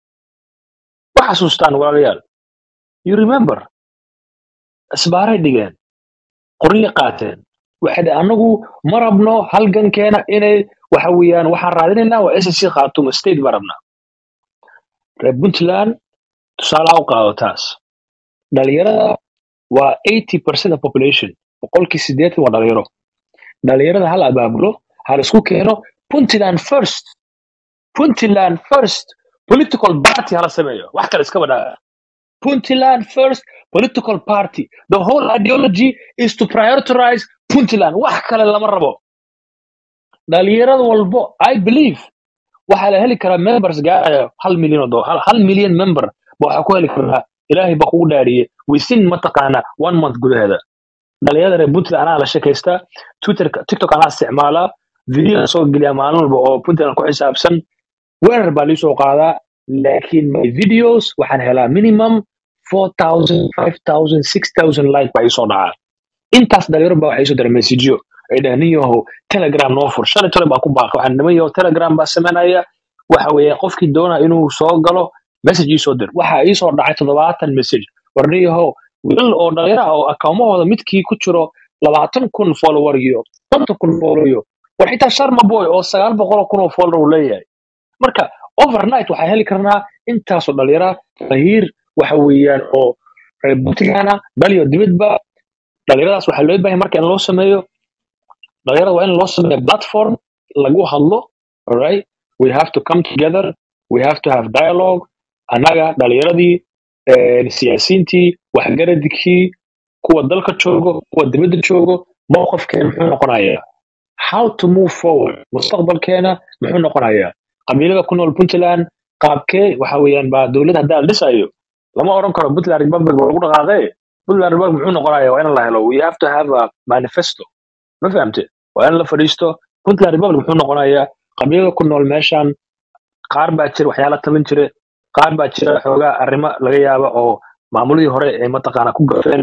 wax xasuustaan walaalayaal you remember isbaaray dhigeen qoryo qaateen waxay dhaheen, anagu ma rabno halgankeena inay waxa weeyaan waxaan raadinaynaa waa ssc khaatumo state baan rabnaa reer puntland tusaalaha u qaado taas dhalinyarada waa 80% of population boqolkii sideetan waa dhalinyaro dhalinyarada hal abaabulo hal isku keeno puntland first puntland first political party hala sameeyo wax kale iska badhaa puntland first political party the whole ideology is to prioritize puntland wax kale lama rabo dhalinyarada walbo i believe waxaa la heli karaa members gaaraya hal milyan oo dolar hal hal milyan member ba waxaa ku heli karaa ilaahay baa kugu dhaariyey within mataqaana one month gudaheeda dhalinyarada reer puntland anaa la sheekaystaa twitterka tiktok anaa isticmaalaa video soo geliya maalin walba oo puntland ku xisaabsan weerar baa lii soo qaadaa laakiin my videos waxaan helaa minimum 4000 5000 6000 like baa iisoo dhacaa intaas dhalinyaro baa waxay soo dara messageyo ay dhahaan nin yahow telegram noo fur shalay tole baa ku baaqay waxaan niman yahow telegram baa sameynaya waxa weeye qofkii doona inuu soo galo message ii soo dir waxaa ii soo dhacay toddobaatan message war nin yahow wiil oo dhalinyaro ah oo akaumahooda midkii ku jiro labaatan kun follower iyo konton kun follower iyo war xitaa sharma boy oo sagaal boqol kun oo follower uu leeyahay marka overnight waxaa heli karnaa intaasoo dhalinyara fahiir waxa weeyaan oo reer puntland ah baliyo dibadba dhalinyaradaas waxaa loo baahay marka in loo sameeyo dhalinyarada waa in loo sameeyo platform lagu hadlo alright we have to come together we have to have dialogue annaga dhalinyaradii eh, siyaasiyiintii waxgaradkii kuwa dalka joogo kuwa dibadda joogo mowqifkeena muxuu noqonayaa how to move forward mustaqbalkeena muxuu noqonayaa qabiilada ku nool puntland qaabkee waxa weeyaan baa dowladda haddaa la dhisayo lama oran karo puntland republic baa lagu dhaqaaqee puntland republic muxuu noqonayaa waa in la helo we have to have a manifesto ma fahamte waa in la fadhiisto puntland republic muxuu noqonayaa qabiilada ku nool meeshan qaar baa jira waxyaala talin jire qaar baa jira xoogaa arrimo laga yaaba oo maamuladii hore ay mataqaana ku gafeen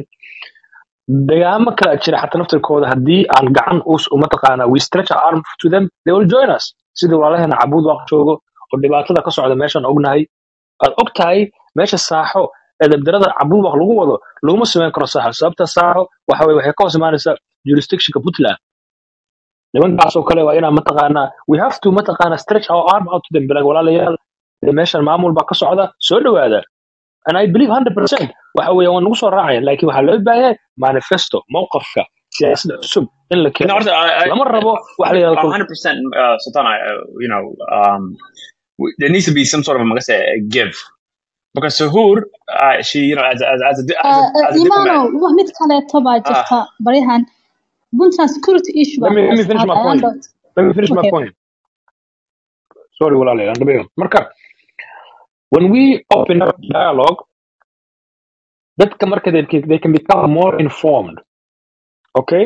degaamo kala jira xataa naftirkooda haddii aan gacan us mataqaana we stretch our arm to them they will join us sidii walaalaheena cabuud waaq joogo oo dhibaatada ka socda meeshaan ognahay aad og tahay meesha saaxo ee dabdarada cabuud waaq lagu wado laguma samayn karo saaxo sababta saaxo waxa weye waxay ka hoos imaanaysaa jurisdictionka puntland nimankaasoo kale waa inaan mataqaanaa we have to mataqaana stretch our arm out to them bilag walaalayaal dee meeshan maamul baa ka socda soo dhowaada and i believe 100% waxa weeye waan nagu soo raacaya laakiin waxaa loo baahan yahay manifesto mowqafka siyaasadda cusub in la No, keeno I, I, lama rabo waxa la I, yidhahdo 100% uh, Sultan, I, uh, you know, um, w- there needs to be some sort of, I'm gonna say, a give. Because Suhoor, uh, she, you know, as, a- as, as, a, di- as, a, as a imaano diplomat, wax mid kaleeto baa ah, jirta baryahan puntland security issue let baa me let me finish haysta my point ayaan let me finish my okay point sorry walaalayaal aan dhameeyo marka when we open up dialogue dadka marka they, can- they can become more informed okay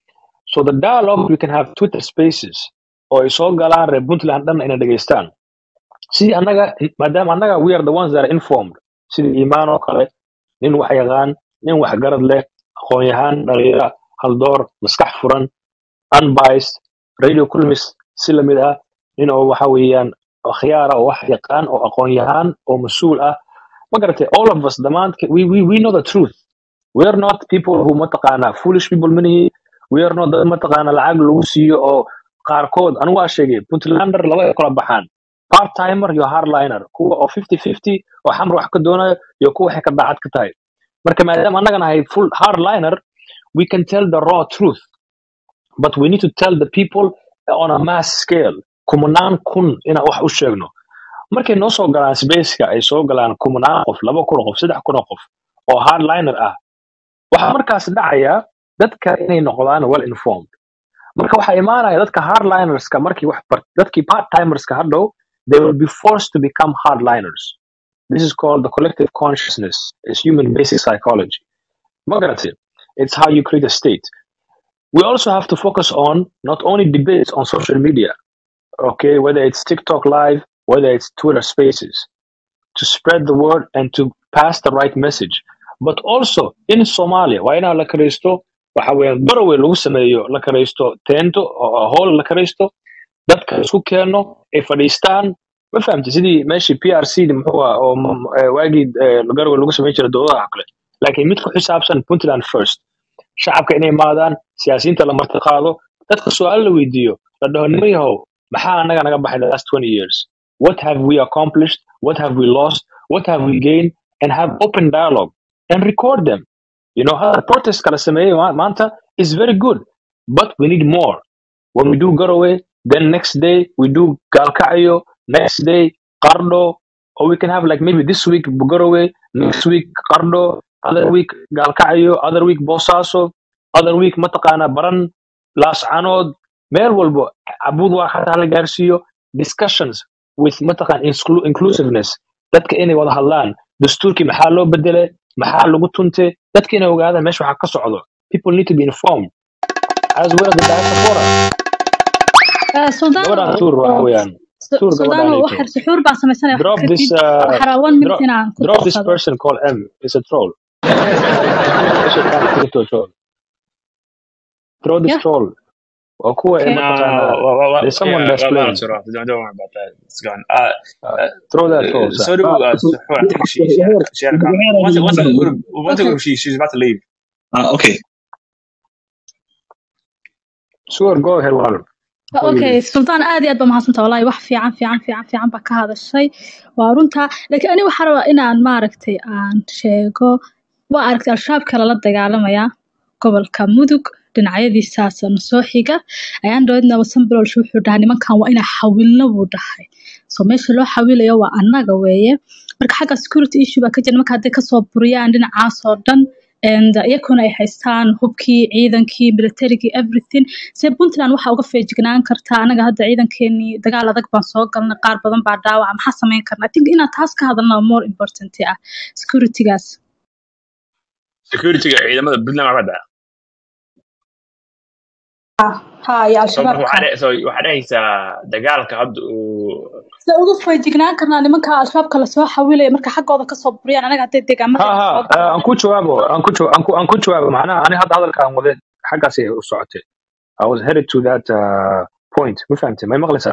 so the dialogue we can have twitter spaces oo ay soo galaan reer puntland dhan inay dhegeystaan sidii annaga maadaama annaga we are the ones that are informed sidii iimaan oo kale nin wax yaqaan nin wax garad leh aqoon yahaan dhalinyara haldoor maskax furan unbiased radio kulmis si lamid ah nin oo waxa weeyaan khiyaara oo wax yaqaan oo aqoon yahaan oo mas-uul ah ma garatay all of us dhammaan we, we, we know the truth we are not people who mataqaana foolish people manihi we are not dad mataqaana lacag lagu siiyo oo qaarkood anigu waa sheegay puntlander laba ay kala baxaan part timer iyo hardliner kuwa oo 50 50 oo xamar wax ka doonayo iyo kuwa waxay ka daacad ka tahay marka maadaama annaga nahay full hardliner we can tell the raw truth but we need to tell the people on a mass scale kumanaan kun inaan wax u sheegno markay noo soo galaan spaceka ay soo galaan kumanaan qof laba kun oo qof saddex kun oo qof oo hardliner ah waxaa markaas dhacaya dadka inay noqdaan well informed marka waxaa imaanaya dadka hardlinerska markii wax bar dadkii part timerska hadhow they will be forced to become hardliners this is called the collective consciousness it's human basic psychology Magaratid. It's how you create a state. We also have to focus on not only debates on social media, okay, whether it's TikTok live, whether it's Twitter spaces, to spread the word and to pass the right message. But also in Somalia, waa inaa la karaysto waxa weeyaan garowe lagu sameeyo la karaysto teento oo hool la karaysto dadka isku keeno ay fadhiistaan ma fahamti sidii meeshii p r c muxuu ah oo m- eh, waagii eh, garowe lagu samayn jiray dowladaha kale laakiin mid ku xisaabsan puntland first shacabka inay imaadaan siyaasiyiinta la martiqaado dadka su-aal la weydiiyo la dhaho nima yahow maxaa anaga naga baxay the last 20 years what have we accomplished what have we lost what have we gained and have open dialogue and record them you know how protest kala sameeyay ma- maanta is very good but we need more when we do Garowe, then next day we do Galkayo, next day Cardo, or we can have like maybe this week Garowe, next week Cardo, other week Galkayo, other week Bosaso, other week Matakana Baran, Las Anod, meel walbo Abudwa xataa la gaarsiiyo discussions with Matakan inclu- inclusiveness dadka inay wada hadlaan dastuurkii maxaa loo bedelay maxaa lagu tuntay dadka inay ogaadaan meesha waxaa ka socdo people need to be informed as well as the diaspora suldaan gabadhaan tuur waxa weeyaan tuur suldaan gabadhaan waxar suxuur baan samaysanaya drop waxaad this kadib uh, waxaa rabaa one minute drop inaan ku drop this darsado person called M it's a troll This is not to a troll throw this yeah troll waa kuwa Okay. No, mataqaanaa well, well, well, there's someone yeah, that's well, playing well, sort of. Don't, don't worry about that. It's gone. Uh, uh, uh, throw that uh, towards so do uh, so, I think she she had a, she had a comment. Once once once Okay. she she's about to leave. Ah, okay sure go ahead walaal before you okay leave sultaan aad iyo aad baa mahadsanta wallahi wax fiican fiican fiican fiican baa ka hadashay waa runta laakiin ani waxaa rabaa inaan maaragtay aan sheego waa aragtay al-shabaabka lala dagaalamaya gobolka mudug dhinacyadiisaas na soo xiga ayaan dhaweydna wasanbalolsh wuxuu dhahay nimankan waa inaa xawilno buu dhahay so meesha loo xawilayo waa annaga weeye marka xagga security issue baa ka jira marka hadday kasoo buriyaan dhinacaas oo dhan and iyakuna ay haystaan hubkii ciidankii militarigii everything se puntland waxaa uga feejignaan kartaa anaga hadda ciidankeenii dagaal adag baan soo galnay qaar badan baa dhaawaca maxaa samayn karna i think inaan taas ka hadalna more important ah securitygaas Security ciidamada Puntland waa bada. ha iyo So marka al-shabaabka waxaa dhe- so waxaa dhehaysaa dagaalka hadda uu se uga feejignaan karnaa nimanka al-shabaabka lasoo xawilaya marka xaggooda kasoo buriyaan anaga hadday ha deegaamadeena ha soo uh, galaan aan ku jawaabo aan ku jawa- aan ku aan ku jawaabo macnaha ani hadda hadalka aan wade xaggaasay u socotay I was headed to that uh, point ma fahamtay may maqlaysaa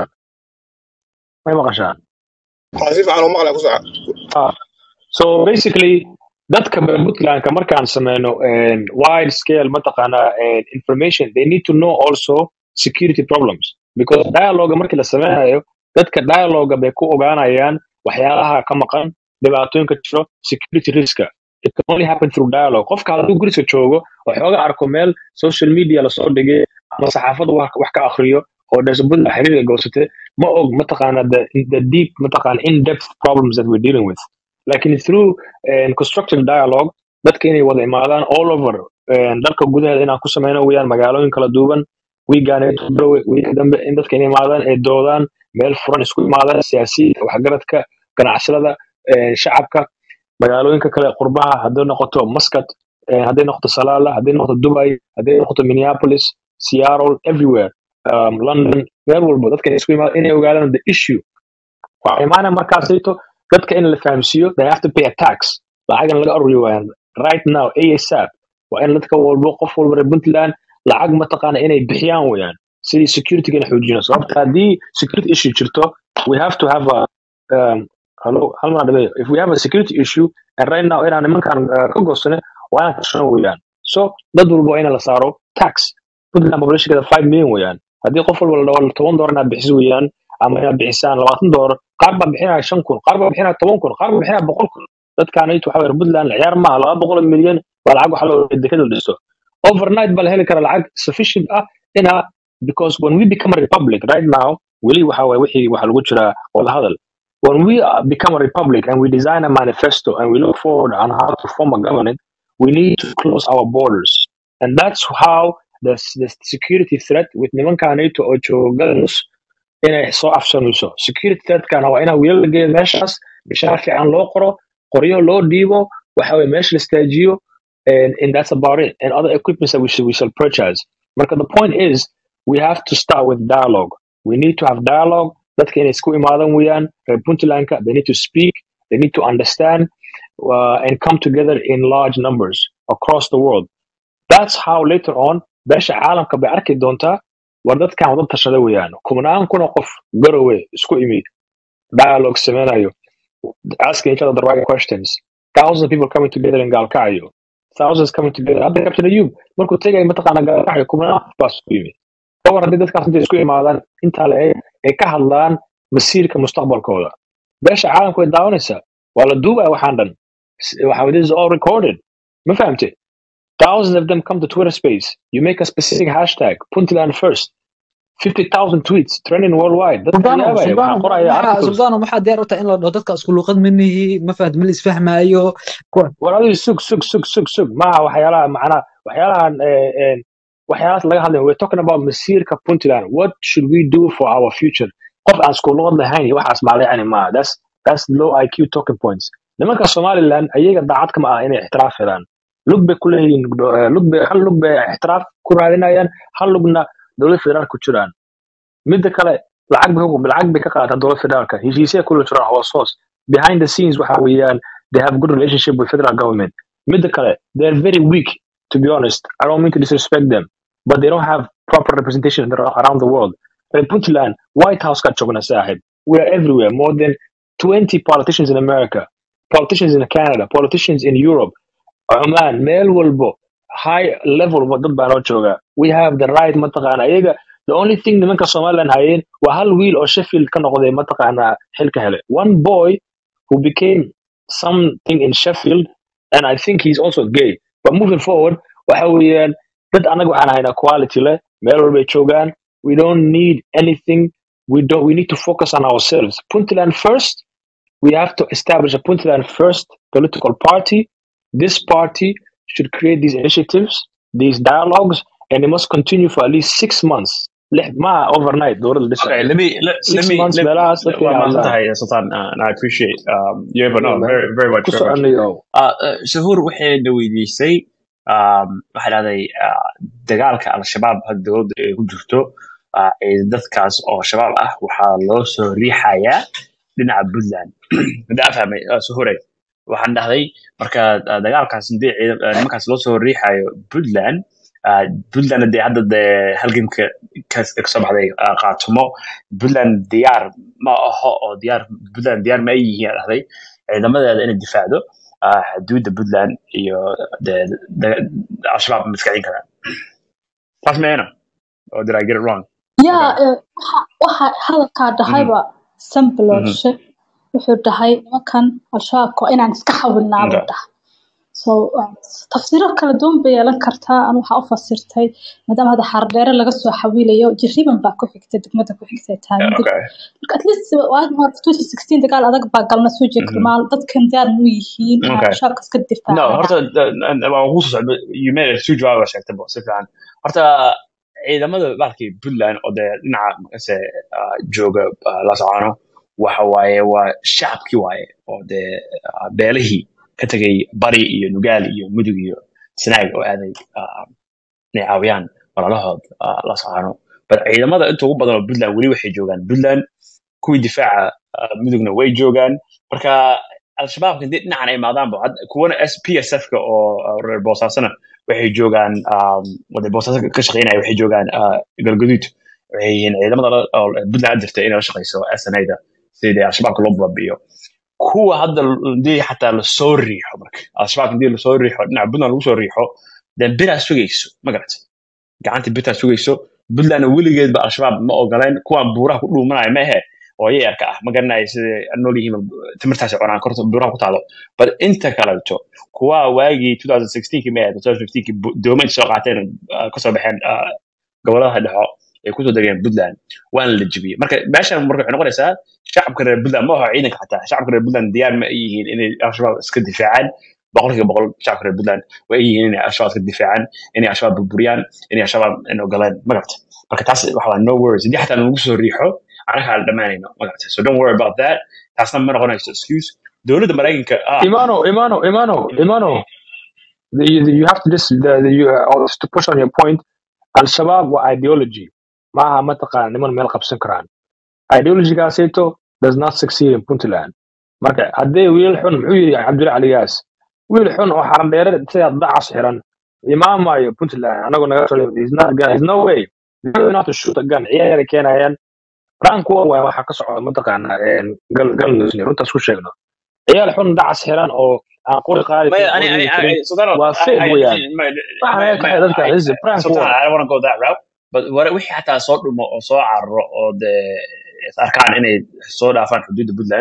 may maqashaan waxaan si fiican u maqlaya ku soco Ah, so basically dadka puntlandka markaan sameyno and wide scale mataqaana and information they need to know also security problems because dialogue markii la sameynayo dadka dialogue bay ku ogaanayaan waxyaalaha ka maqan dhibaatooyinka jiro security riska it can only happen through dialogue qofka hadduu guriga joogo oo xooga arko meel social media lasoo dhigay ama saxaafadu wax wax ka akhriyo oo dhasbada xiriirka goosatay ma og mataqaana the, the deep mataqaana in-depth problems that we're dealing with lakin through uh, constructive dialogue dadka inay wada imaadaan all over uh, dalka gudaheeda inaan ku sameyno weyaan magaalooyin kala duuban wiigaanbrowe wiiga dambe in dadka inay imaadaan ay doodaan meel furan isku imaadaan siyaasiyiinta waxgaradka ganacsatada uh, shacabka magaalooyinka kale qurbaha hadday noqoto muscat uh, hadday noqoto salaala hadday noqoto dubai hadday noqoto minneapolis seattle everywhere um, london meel walbo dadka inay isku imaadaan inay ogaadaan the issue waxaa imaanaya markaasayto dadka in la fahamsiiyo they have to pay a tax lacagan laga aruriyo waayaan right now asap waa in dadka walbo qof walba reer puntland lacag mataqaana inay bixiyaan weyaan sidii securityga in xoojino sababta haddii security issue jirto we have to have a um, hello hal mar dhabeeyo if we have a security issue and right now inaan nimankan uh, ka goosane waa inaan kashano weyaan so dad walba waa in la saaro tax puntland populationkeeda five million weyaan haddii qof walba la dhaho toban doolar inaad bixiso weyaan ama inaad bixisaan labaatan doolar qaar baa bixinaya shan kun qaar baa bixinaya toban kun qaar baa bixinaya boqol kun dadkaanaytu waxa weye puntland ciyaar maaha laba boqol oo milyan waa lacag waxa loo dekada la dhiso overnight baa la heli kara lacag sufficient ah ina because when we become a republic right now weli waxa waye wixii waxa lagu jiraa wada hadal when we uh, become a republic and we design a manifesto and we look forward on how to form a government we need to close our borders and that's how the, the security threat with nimankaanayto oo joogadanus inay soo afsanayso security threatkana waa inaa wiilal la geeyo meeshaas bishaar fiican loo qoro qoryo loo dhiibo waxa weye meesha la istaajiyo and, and that's about it and other equipments that we should we shall purchase marka the point is we have to start with dialogue we need to have dialogue dadka inay isku imaadan weeyaan reer puntlandka they need to speak they need to understand uh, and come together in large numbers across the world that's how later on beesha caalamka bay arki doontaa war dadkan wada tashada weeyaan kumnaan kuna qof garowe isku imi dialogue sameynayo asking each other the right questions thousands of people coming together in gaalkacyo thousands coming together hadda captain ayub markuu tegay mataqaana gaalkacyo kumnaan qof baa isku yimi kawar haddii dadkaas intay isku imaadaan intaa la eeg ay ka hadlaan masiirka mustaqbalkooda beesha caalamku way daawanaysaa waa la duubaya waxaan dhan waxa this is all recorded ma fahamte thousands of them come to twitter space you make a specific hashtag puntland first 50,000 tweets trending worldwide dadka suldaano yaabaya waxaa suldaano qoraya maxaa articles suldaano maxaa diyaar u tahay in la dhaho dadka isku luuqad manihi ma fahad ma la isfahmaayo kuwa war adigu sug sug sug sug sug maaha waxyaalaha macnaha waxyaalahan eh, eh, waxyaalahaas laga hadlayo we're talking about masiirka puntland what should we do for our future qof aan isku luqad lahayn iyo waxaas maalayacni maaha that's that's low iq talking points nimanka somaliland ayaga daacad kama ah inay ixtiraaf helaan lug bay ku leeyihiin eh, lug bay hal lug bay ixtiraaf ku raadinayaan hal lugna dowlad federaal ku jiraan midda kale lacag bay ku- lacag bay ka qaadataa dowlad federaalka heshiisya kula jiraan hoos hoos behind the scenes waxa weeyaan they have good relationship with federal government midda kale they're very weak to be honest i don't mean to disrespect them but they don't have proper representation around the world reer puntland white house ka joogna saaxib we are everywhere more than 20 politicians in america politicians in canada politicians in europe Oman, meel walbo high level wa dad baa noo jooga we have the right mataqaana iyaga the only thing nimanka somaliland hayeen waa hal wiil oo sheffield ka noqday mataqaana xilka hele one boy who became something in sheffield and i think he's also gay but moving forward waxa weeyaan dad anaga waxaan haynaa quality leh meel walbay joogaan we don't need anything we don't we need to focus on ourselves puntland first we have to establish a Puntland first political party. This party should create these initiatives, these dialogues, and it must continue for at least six months. Leh- Ma overnight, dowladda Okay, dhisaya. let me let, let Six me months let, meelahaas dadka well, inay I'm hadlaan. Sultan, uh, and I appreciate um, you have no Yeah, man. very very much Ku very much. soconayo. Uh, uh, Sahur waxayna weydiisay um, waxay dhahday uh, dagaalka al-shabaab hadda dowladda ay ku jirto uh, ee dadkaas oo shabaab ah waxaa loo soo riixayaa dhinaca puntland hadaa fahmay uh, Sahuray waxaan dhahday marka uh, dagaalkaas hadii ciidan- uh, nimankaas loo soo riixayo puntland uh, puntland dee hadda dee halgamka ka ka soo baxday uh, qaatumo puntland diyaar ma aho oo diyaar puntland diyaar ma ay yihiin aan dhahday ciidamadeeda inay difaacdo uh, xuduudda puntland iyo dee de- al-shabaab ma iska celin karaan taas meena or did I get it wrong yaa okay eh, waxa waxa hadalkaa mhm dhahayba mhm sambilooshe wuxuu dhahay nimankan al-shabaabka waa inaan iska xawilnaa buu okay dhahay so uh, tafsiiro kala duwan bay yeelan kartaa anu waxaa u fasirtay maadaama hadda xardheere laga soo xawilayo jiriban baa ku xigtay degmada ku xigtay tahay Yeah, midig okay marka at least waad hore 2016 dagaal adag baa galna soo jeed mhm karmaal dadkan diyaar mu yihiin inay okay al-shabaabka iska no difaacaan horta uh, waan kugu soo socda you made it two jawaab baa sheegtay bo si fiican horta ciidamada bahalkii puntland oo dee dhinaca makase uh, jooga uh, la socono waxa waaye waa shacabkii waaye oo dee uh, beelihii ka tegay bari iyo nugaal iyo mudug iyo sanaag oo aaday uh, inay caawiyaan walalahood uh, la socono but ciidamada inta ugu badan oo puntland weli waxay joogaan puntland kuwii difaaca uh, mudugna way joogaan marka al-shabaabka hadii dhinacan ay imaadaanba had- kuwana s p s f-ka oo uh, reer boosaasana waxay joogaan um, wada boosaaso ka shaqeynaya waxay joogaan uh, galgaduud waxay yihiin ciidamada la- oo puntland jirta inay la shaqeyso snada sidii al-shabaabka loo baabi'iyo kuwa hadda hadii xataa lasoo riixo marka al-shabaab hadii lasoo riixo dhinaca puntland lagu soo riixo dee biraa sugayso ma garatay gacanta bitaa sugayso puntlandna weligeedba al-shabaab ma ogoleen kuwan buuraha ku dhuumanaya ma ahe oo yayarka ah ma garanayo siday nool yihiin timirtaasi cunaan korta buuraha ku taalo but inta kaleeto kuwa waagii 2016 ma ahayd 2015 bu- doomayn soo qaateen uh, kasoo baxeen uh, gobolada dhexo ay kusoo degeen puntland waana la jebiyey marka meeshan marka waxay noqonaysaa shacabka reer puntland ma aha ciidanka xataa shacabka reer puntland diyaar ma ay yihiin inay al-shabaab iska difaacaan boqolkiiba boqol shacabka reer puntland way yihiin inay al-shabaab iska difaacaan inay al-shabaab burburiyaan inay al-shabaab in ogoleen ma garata marka taas waxa waa no worries haddii xataa lagu soo riixo anaga aan dhammaanayno ma garata so don't worry about that taasna ma noqonayso excuse dowladda maraykanka ah Imano, Imano, Imano, Imano. The, you, you have to just the, the, you, uh, to push on your point. Al-Shabaab wa ideology. Maaha mataqaan niman meel qabsan karaan. Ideology-gaasayto does not succeed in Puntland. Marka haddii wiil xun muxuu yidhi Cabdulla Caligaas wiil xun oo xaran dheere sida dacas xiran imaamayo Puntland anagu naga soo he's not gun he's no way He's not enough to shoot a gun ciyaar keenayaan rank waa waa waxa ka socda mataqaana een gal gal nusni runtaas ku sheegno ciyaal xun dacas xiran oo aan qori qaadi ما karin يعني qori يعني karin يعني سلطان waa I, fake I, weeyaan ما waxaan ما ayaga ka ما dadka I, this is a prank سلطان war I don't want to go that route but what wixii xataa soo dhumo oo soo carro oo dee is arkaan inay soo dhaafaan xuduudda puntland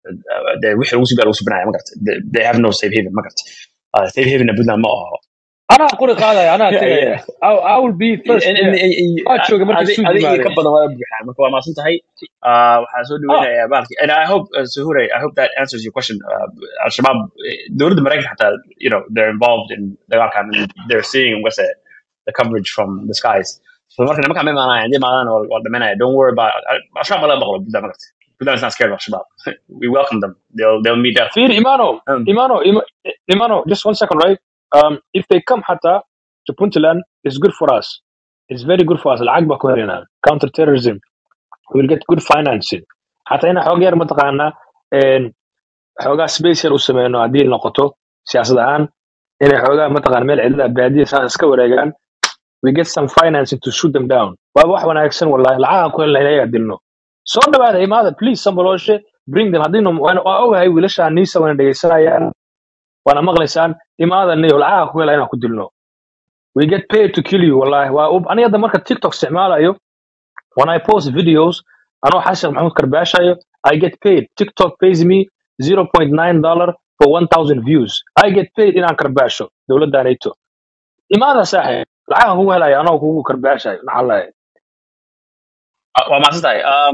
dee wixii lagu subaa lagu subinaya ma garta they they have no safe haven ma garta Uh, safe havenna puntland ma aho anaa qori qaadaya anaa Yeah, tegaya yeah. I, I will be first In- in- there in- waa jooga markay adi- suu adiga iyo ka yimaadeen badan waa buuxaan marka waa maasan tahay Uh, waxaan soo ah dhaweynayaa baalki and I hope uh, Suhure I hope that answers your question uh, al-shabaab eh, dowladda maraykanka xataa you know they're involved in dagaalkan and they're seeing what's it the coverage from the skies so marka nimanka ma imaanaya hadii imaadaan waa waa dhamanaya don't worry about al-shabaab ma laga baqlo buntland magarta buntland is not scared of al-shabaab we welcome them they'll they'll meet death Fear Imano, um, Imano, Ima- Imano, just one second, right? Um, if they come hata to Puntland, it's good for us. It's very good for us. العقبة كورينا counter terrorism. We'll get good financing. حتى هنا حوجر متقانا إن حوجا سبيسيال وسمينو عديل نقطه سياسة الآن إن حوجا متقانا ميل عدة بادية ساس كوريجان we get some financing to shoot them down waa wax wanaagsan wallahi lacagaan ku helna inaga dilno soo dhawaada imaada please samboloshe bring them haddii waa ogahay wiilashaan niisa wana dhegeysanayaan waana maqlaysaan imaada niyo lacagaan ku hela inaan ku dilno we get paid to kill you wallahi waa ub- aniga hadda marka tiktok isticmaalayo when i post videos anoo xasan maxamuud karbaashayo i get paid tiktok pays me 0.9 dollar for 1000 views i get paid inaan karbaasho dowladda nato imaada saaxib lacagan kugu helaya anoo kugu karbaashayo naxalahay waa mahadsan tahay um,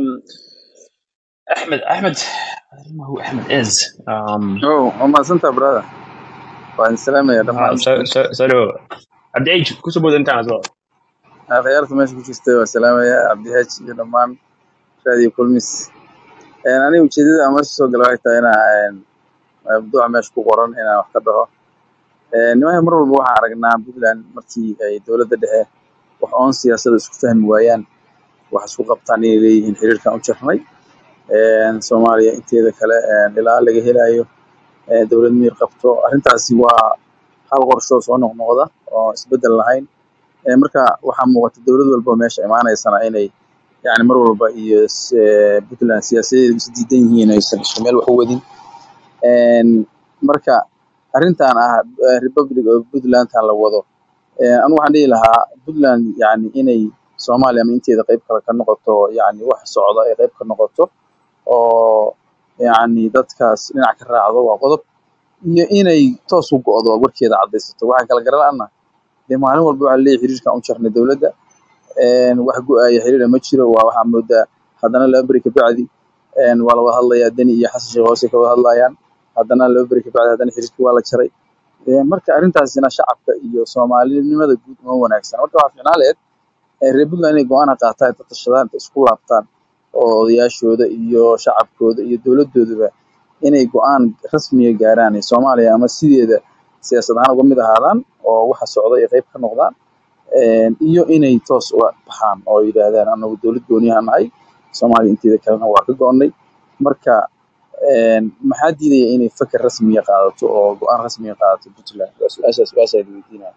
Ahmed Ahmed I don't know who Ahmed is um, Oh, waa mahadsantaha brother. Waan salaamaya uh, dhammaan so so so do Abdi Age kusoo bood intaan as well akhyaarta meesha ku jirta waa salaamaya Cabdihaaj iyo dhammaan raadiyo kulmis. Een, Aniga ujeedada aan meesha soo galay waxay tahay inaa een, mawduuca meesha ku qoran inaan wax ka dhaho. Een, Nimanka mar walba waxaan aragnaa Puntland markii ay dowladda dhexe wax oon siyaasadda isku fahmi waayaan wax isku qabtaan inay leeyihiin xiriirkan u jarnay. Een, Soomaaliya inteeda kale een, ilaa laga helayo ee, dowlad miyir qabto arrintaasi waa hal qorsho soo noqnoqda oo isbedel lahayn Ee, marka waxaa muuqata dowlad walba oo meesha imaanaysana inay yani mar walba iyo s- ee, puntland siyaasadeedu is diidan yihiin aysan isku meel wax u wadin Een, marka arrintan ah eh, republic of puntlandtan la wado ee, anigu waxaan dhihi lahaa puntland yani inay soomaaliya ama inteeda qayb kale ka noqoto yani wax socda ay qayb ka noqoto oo yani dadkaas dhinac ka raacdo waa qodob iyo inay toos u go'do warkeeda caddaysato waxaa kala garanaana dee maalin walba waxaa leeyahay xiriirkan u jarnay dowladda een, wax go'aya xiriira ma jiro waa waxaa moodaa haddana laba beri kabacdi een, waa la wada hadlayaa deni iyo xasan sheekh hoose ka wada hadlayaan haddana laba beri kabacdi haddana xiriirkii waa la jaray Een, marka arrintaasina shacabka iyo soomaalinimada guud uma wanaagsan marka waxaa fiicnaan lahayd ee reer puntland inay go-aan qaataan inta tashadaan inta isku laabtaan oo odayaashooda iyo shacabkooda iyo dowladooduba inay go-aan rasmiya gaaraan ee soomaaliya ama sideeda siyaasad ahaan uga mid ahaadaan oo waxa socda ay qayb ka noqdaan Een, iyo inay toos uga baxaan oo yidhaahdaan anagu dowlad gooniyaha nahay soomaaliya inteeda kalena waa ka go'onnay marka een, maxaa diidaya inay fakar rasmiya qaadato oo go-aan rasmiya qaadato puntland waa su-aashaas su-aashaa weydiinaya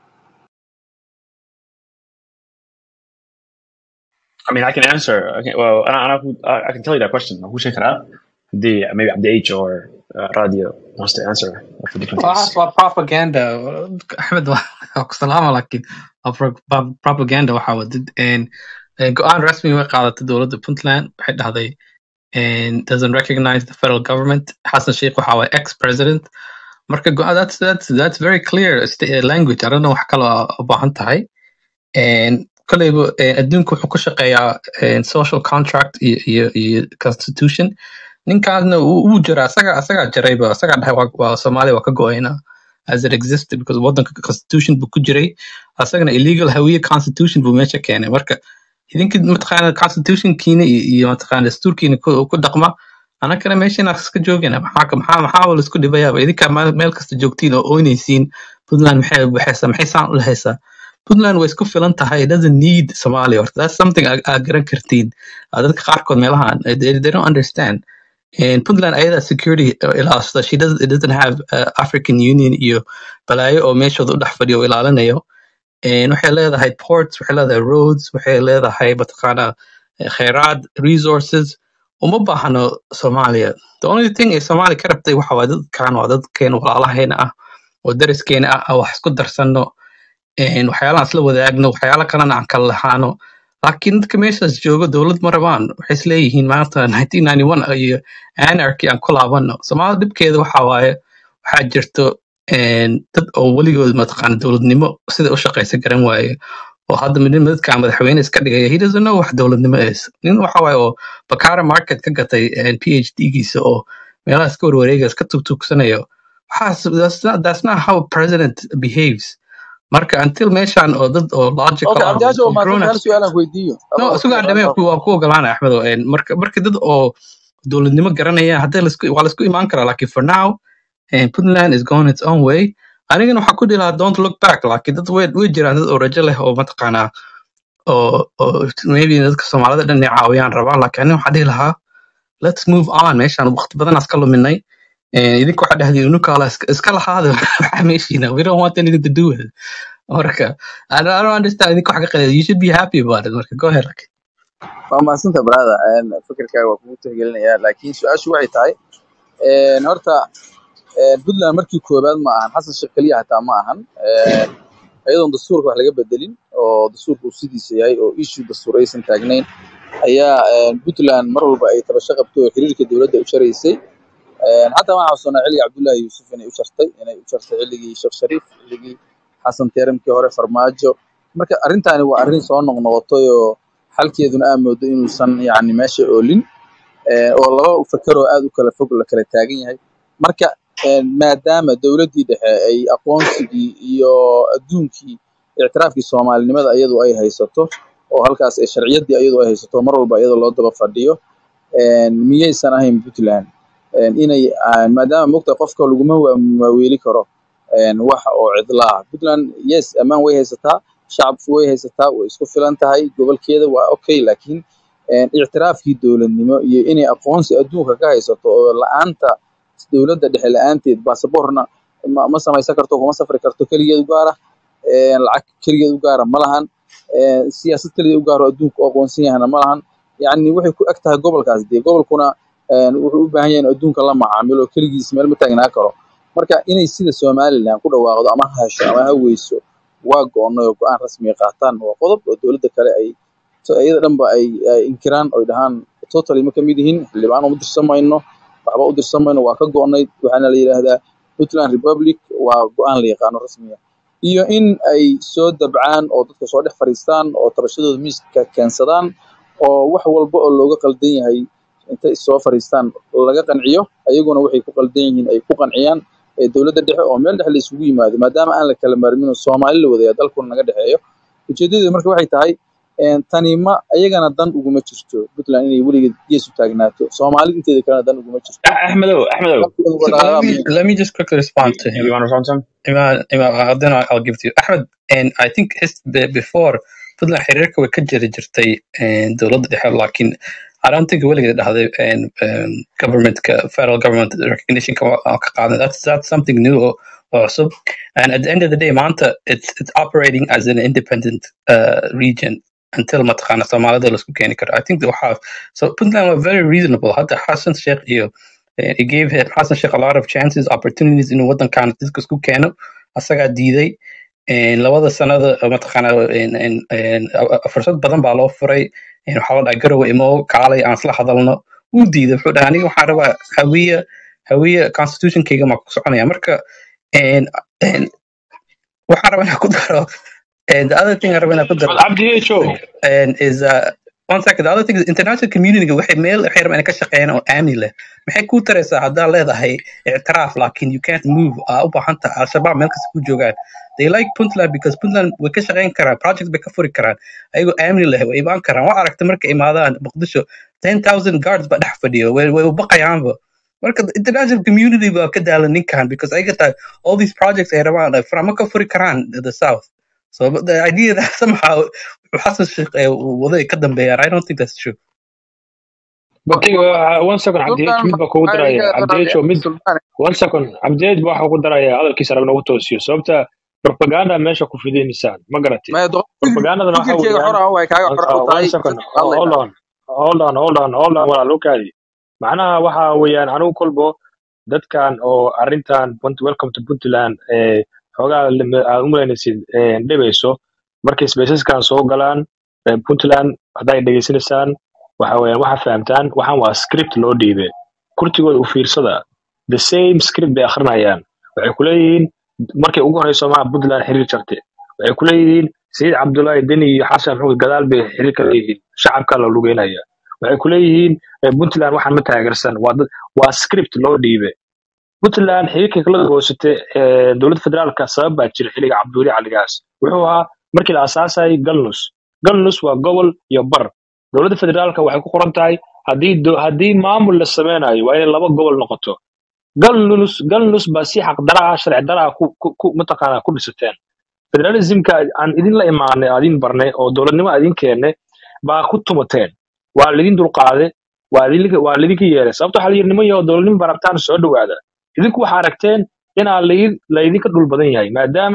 I mean I can answer okay, well I, I, I can tell you that question who should out the maybe Abdi Age or uh, Radio wants to answer for different waxaas things waa propaganda axmed waa ku salaama laakiin waa pro- pro- propaganda waxaa wadid een, een, go-aan rasmi way qaadatay dowladda puntland waxay dhahday and doesn't recognize the federal government xasan sheikh waxa waay ex president marka go- that's that's that's very clear sta- language i don't know wax kale oo u baahan tahay And kolleyba eh, adduunku wuxuu ku shaqeeyaa eh, social contract iyo iyo iyo constitution ninkaasna wuu wuu jiraa asaga asagaa jirayba asagaa dhahay waa waa soomaaliya waa ka go-ayna as it existed because wadanka constitution buu ku jiray asagana illegal hawiye constitution buu meesha keenay marka idinka mataqaana constitutionkiina iyo iyo mataqaana dastuurkiina ku ku dhaqma anakana meesha inaan iska joogina maxaa maxaa maxaa la isku dhibayaaba idinka meel meel kasta joogtiin oo oynaysiin puntland maxay baxaysaa maxay saan u lahaysaa puntland way isku filan tahay it doesn't need somalia horta that's something aad aad garan kartiin Ah, dadka qaarkood meelahan eh, they, they don't understand and puntland ayada security uh, ilaashada she doesn't it doesn't have uh, african union iyo balaayo oo meeshooda u dhex fadhiyo oo ilaalinayo And waxay leedahay ports waxay leedahay roads waxay leedahay mataqaana eh, kheyraad resources uma baahno Soomaaliya the only thing ee Soomaaliya ka rabtay waxa waa dadkan waa dadkeen walaalaheena ah oo dariskeena ah aan wax isku darsano een waxyaalahan isla wadaagno waxyaala kalena aan kala lahaano laakiin dadka meeshaas jooga dowlad ma rabaan waxay isleeyihiin maanta 1991 iyo anarchy aan ku laabano soomaalida dhibkeeda waxa waaye waxaa jirto een dad oo weligood mataqaana dowladnimo sida u shaqaysa garan waaye oo hadda mid midkaan madaxweyne iska dhigaya he doesn't know wax dowladnimo is nin waxa waaye oo bakara market ka gatay een, phd giisa oo meelaha iska warwareega iska tugtugsanayo waxaas that's not, that's not how a president behaves marka until meeshan oo dad oo logical okay ah cabdiyaasha oo waa grown maadsantahay hal ups su-aal aan weydiiyo no adoo isugaa waqtiga dhamee raalli waa ku ogolaanaya axmed oo, een, marka marka dad oo dowladnimo garanaya hadda laisku waa laisku imaan karaa laakiin for now eh, puntland is going its own way anigana waxaa ku dhihi lahaa don't look back laakiin dad way way jiraan dad oo rajo leh oo mataqaanaa oo oo maybe dadka soomaalida dhan inay caawiyaan rabaan laakiin aniga waxaa dhihi lahaa let's move on meeshaan waqti badan aan iska luminay Eh, idinka waxaa dhahday nukaala iska iska lahaada waxaa meeshiina we don't want anything to do with it marka I don't, I don't understand idinka wax ka qalad you should be happy about it marka go ahead Raki. waa mahadsantaha brother Een, fikirkaaga waa kugu tixgelinayaa laakiin su-aashu waxay tahay een, horta een, puntland markii koowaad ma ahan xasan sheekh keliya hataa ma ahan Een, iyadoon dastuurka wax laga bedelin oo dastuurka uu sidiisa yahay oo issue dastuur aysan taagnayn ayaa een, puntland mar walba ay tabasho qabto oo xiriirka dowladda u jaraysay Een, xataa waxaan xasuusanaa xilligii cabdullaahi yuusuf inay u jartay inay u jartay xilligii sheekh shariif xilligii xasan teeramkii hore farmaajo marka arrintaani waa arrin soo noqnoqotay oo xalkeeduna aa moodo inuusan yacni meesha oolin ee, oo laba fakaroo aad u kala fog la kala taagan yahay marka een, maadaama dowladdii dhexe ay aqoonsigii iyo adduunkii ictiraafkii soomaalinimada iyadu ay haysato oo halkaas ay sharciyaddii iyadu ay haysato mar walba iyadoo loo daba fadhiyo een, miyaysan ahayn puntland een, inay ah, maadaama mogta qofka laguma waa- waaweeli karo een, wax oo cidlaa puntland yes ammaan way haysataa shacabku way haysataa way isku filan tahay gobolkeeda waa okay laakiin een, ictiraafkii dowladnimo iyo inay aqoonsi adduunka ka haysato oo la-aanta dowladda dhexe la-aanteed baasaboorna ma, ma samaysan karto kuma safri karto keligeed u gaara een, lacag keligeed u gaara ma lahan een, siyaasad keligeed u gaaro adduunka u aqoonsan yahana ma lahan yacni waxay ku eg tahay gobolkaas dee gobolkuna een, wuxuu u baahan yahay in adduunka la macaamilo keligiis meel ma taagnaa karo marka inay sida somaliland ku dhawaaqdo ama ha hesho ama ha weyso waa go-onay oo go-aan rasmiga qaataan waa qodob oo dowladda kale ay so iyada dhanba ay ay inkiraan oy dhahaan totally ma kamid yihiin xildhibaan uma dirsan mayno waxba u dirsan mayno waa ka go-onay waxaana la yidhaahdaa puntland republic waa go-aan la yaqaano rasmiga iyo in ay soo dabcaan oo dadka soo dhex fadhiistaan oo tabashadooda miiska keensadaan oo wax walba oo looga qaldan yahay intay soo fadhiistaan laga qanciyo ayaguna waxay ku qaldan yihiin ay ku qanciyaan ee dowladda dhexe oo meel dhexe la isugu yimaado maadaama aan la kala maarmin oo soomaali la wadaya dalkuna naga dhexeeyo ujeedadeedu marka waxay tahay een, tani ma ayagana dan uguma jirto puntland inay weligeed gees u taagnaato soomaali inteeda kalena dan uguma jirto Ahmedo, Ahmedo, dalkooda So waa let me dhaqaaqaa let me just quickly respond to him you want to respond to him? Iman, Iman, uh, then I'll, I'll give it to you. Ahmed, and I think his, be- before Puntland xiriirka way ka jiri jirtay een, dowladda dhexe laakiin I don't think weligeed dhahday een, um, governmentka federal government recognition ka waa ka qaadan that's that's something new oo oo cusub and at the end of the day maanta it's it's operating as an independent uh, region until mataqaana soomaalida laisku keeni karo I think waxaa so Puntland were very reasonable hadda Hassan Sheikh iyo eh, it gave him Hassan Sheikh a lot of chances opportunities inuu wadankan dadka isku keeno asagaa diiday een, labada sanada oo mataqaana een- een- een, a- a- fursad badan baa loo furay een, waxaa la dhahay garowe imo kaalay aan isla hadalno wuu diiday wuxuu dhahay aniga waxaan rabaa hawiye hawiye constitutionkayga maa ku soconaya marka een, een, waxaan rabaa inaan ku daro and the other thing aan rabaa inaan ku daro cabdi h o and is uh, one second the other thing is international community waxay meel waxay rabaan inay ka shaqeeyaan oo aamni leh maxay kuu taraysaa haddaa leedahay ictiraaf laakiin you can't move aa u baahan tahay al-shabaab meel kasta ku joogaan they like puntland because puntland way ka shaqeyn karaan project bay ka furi karaan ayagoo aamni leh way imaan karaan waa aragta markay imaadaan muqdisho ten thousand guards baa dhex fadhiyo way way u baqayaanba marka the international community baa ka daalan ninkan because ayaga tahay all these projects ay rabaan ay furama ka furi karaan the south so but the idea that somehow Hassan Sheikh eh, waday ka dambeeyaan I don't think that's true But uh, one second cabdi h sultan mid baa kugu daraya maxaa cabdi h o mid sultan one second cabdi h baa waxaa ku daraya hadalkiisa rab nagu toosiyo sababta propaganda meesha ku fidinisaan ma garatay maya propagandadana waxa fikirkeyga weeyaan xor ah way kaaga xor u uh, tahay one second dadka oh, hold hadlayna on hold on hold on hold on walaal okaadi macnaha waxa weeyaan anigu kolbo dadkan oo arrintan Punt- welcome to puntland ee xoogaa lim- aad u malaynaysid ee, dhibayso markay spaceskan soo galaan ee, puntland hadday dhegeysanaysaan waxa weeyaan waxa fahamtaan waxaan waa script loo dhiibay kurtigooda u fiirsada the same script bay akhrinayaan waxay ku leeyihiin markay ugu horeyso maha puntland xiriir jartay waxay ku leeyihiin sayid cabdullaahi deni iyo xasan maxamed gadaal bay xiriir ka leeyihiin shacabka la lugeynaya waxay ku leeyihiin eh, puntland waxaan ma taageersan waa dad waa script loo dhiibay puntland xiriirka kala goosatay ee, dowladda federaalka sabab baa jira xilliga cabduuli caligaas wuxuu ahaa markii la aasaasayay galnus galnus waa gobol iyo bar dowladda federaalka waxay ku qoran tahay haddii do- haddii maamul la sameynayo waa inay laba gobol noqoto galnus galnus baa si xaqdara ah sharci dara ah ku ku- ku- mataqaanaa ku dhisateen federalismka aan idin la imaanay aan idin barnay oo dowladnimo aan idin keennay baa ku tumateen waa laidin dulqaaday waa idinka waa laidinka yeelay sababta waxaa la yidhi niman yahow dowladnimo barabtaan soo dhowaada idinku waxaa aragteen inaa laid- laydinka dhul badan yahay maadaama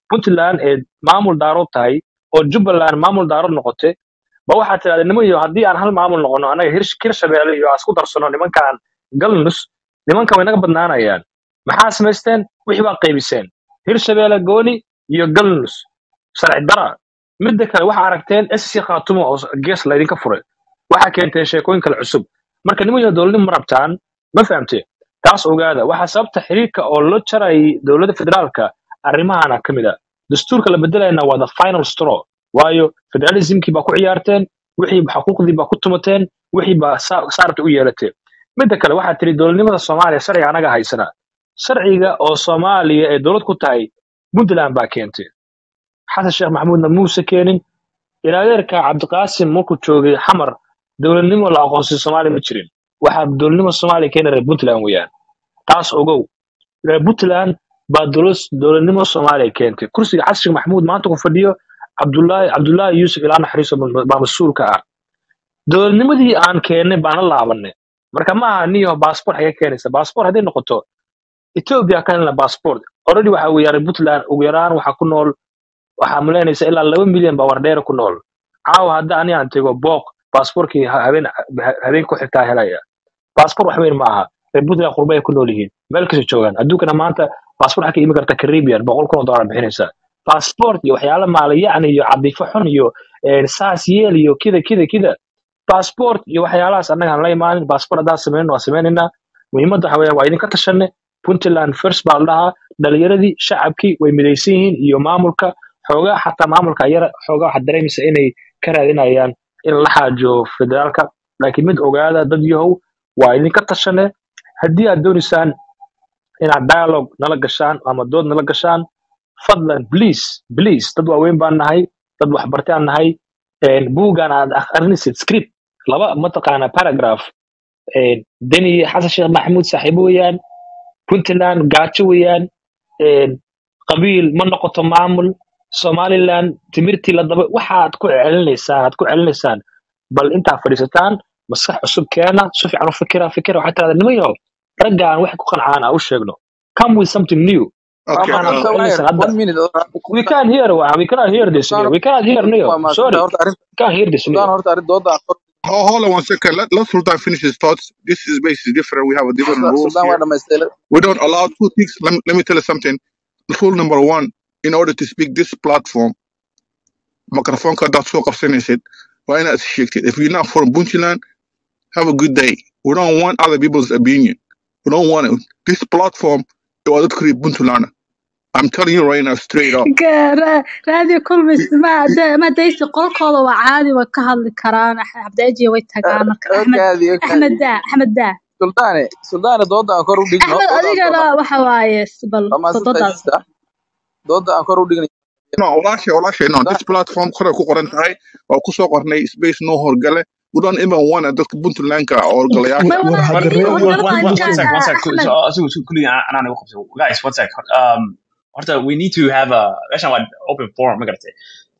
puntland ee maamul daarood tahay oo jubbaland maamul daarood noqotay ba waxaad tidhahda niman iyo haddii aan hal maamul noqono annaga hir hirshabeelle iyo aan isku darsano nimankaan galnus nimankan way naga badnaanayaan maxaa samaysteen wixii baa qaybiseen hirshabeelle gooni iyo galnus sharci dara midda kale waxaa aragteen sc khaatumo oo gees laydinka furay waxaa keenteen sheekooyin kale cusub marka niman iyo dowladnimo ma rabtaan ma fahamte taas ogaada waxaa sababta xiriirka oo loo jarayay dowladda federaalka arrimahana ka mid a dastuurka la bedelayna waa the final straw waayo federalismkii baa ku ciyaarteen wixii xuquuqdii baa ku tumateen wixii baa saa- saarta u yeelateen midda kale waxaa tiri dowladnimada soomaaliya sharciga anaga haysana sharciga oo soomaaliya ee dowlad ku tahay puntland baa keentay xasan sheekh maxamuudna muuse keenin ilaadeerka cabdiqaasim markuu joogay xamar dowladnimo la aqoonsay soomaaliya ma jirin waxaa dowladnimo soomaaliya keena reer puntland weeyaan taas ogow reer puntland baa dowlad- dowladnimo soomaaliya keentay kursiga xasan sheekh maxamuud maanta ku fadhiyo cabdullaahi cabdullaahi yuusuf ilaa naxariiso baa mas-uulka ah dowladnimadii aan keennay baan la laabanay marka ma aha niyo baasboor xaga keenaysa baasboor hadday noqoto ethiopia ka helna baasboort already waxa weeye reer puntland ugu yaraan waxaa ku nool waxaa malaynaysa ilaa laba milyan baa wardheera ku nool caawa hadda ani aan tego booq baasboorkii ha- habeen ha- habeen ku xigtaa helaya baasboor wax weyn ma aha reer puntland qurba ay ku nool yihiin meel kasta joogaan adduunkana maanta baasboor waxaa ka imi karta caribbean boqol kun oo dollar bixinaysa baasboort iyo waxyaala maalayacni iyo cadifo xun iyo eh, saas yeel iyo kida kida kida baasboort iyo waxyaalahaas annaga aan la imaanin baasboort haddaan samaynin waan samaynaynaa muhiimadda waxa weeyaan waa idinka tashanay puntland first baa la dhahaa dhalinyaradii shacabkii way midaysan yihiin iyo maamulka xoogaa xataa maamulka yara xoogaa waxaad dareemaysa inay ka raadinayaan in la xaajo federaalka laakiin mid ogaada dad yahow waa idinka tashane haddii aad doonaysaan inaad dialogue nala gashaan ama dood nala gashaan fadlan please please dad waaweyn baan nahay dad waxbartaan nahay een, buuggan aad akhrinaysid script laba mataqaana paragraph een, deni xasan sheekh maxamuud saaxiibo weeyaan puntland gaajo weeyaan een, qabiil ma noqoto maamul somaliland timirtii la daba waxaad ku celinaysaan aad ku celinaysaan bal intaa fadhiisataan maskax cusub keena si fiican u fikira fikira waxaad tirahdaa nimayo raggaan wax ku qancaan aan u sheegno come with something new Okay. Mama, Uh, so wire, celinaysaan hadda one minute. we can't hear we cannot hear this Sultan, new we cannot hear new waa sorry maasanta horta arrin we can't hear this Sultan new horta arrin dooda aan kor ho- hold on one second. Let, let Sultan finish his thoughts. This is basically different. We have a different Sultan rules Sultan waa here. dhamaystay We don't allow two things. Let me, let me tell you something. Rule number one, in order to speak this platform, microphone that's so it. Why not shake it? If you're not from Bunchiland, have a good day. We don't want other people's opinion. We don't want it. This platform, it was create Buntulana. I'm telling you right now, straight up. Ra- raadiyo kulmis ma de- ma daysi qolkooda waa caadi way ka hadli karaan Ax- cabdiajiya way tagaan marka axmed okaadi okaadi axmed daa axmed daa sultaane sultaane dooda aan kor u dhigno axmed dooda aan kor adigana waxa waaye s- bal waa maasanta doodaas sister dooda aan kor u dhigno No, walaashay, walaashay, no. This platform, kore ku qoran tahay, waa ku soo qornay space no horgale. We don't even want dadka Puntlandka or ma golayaasha. wada One, ii one, one, horgala one, waa one, one ninkaan sec, one ah, sec. axmed So, uh, so, so, quickly, I, I don't know. Guys, one sec. Um, horta, we need to have a, actually, an open forum, ma garatay.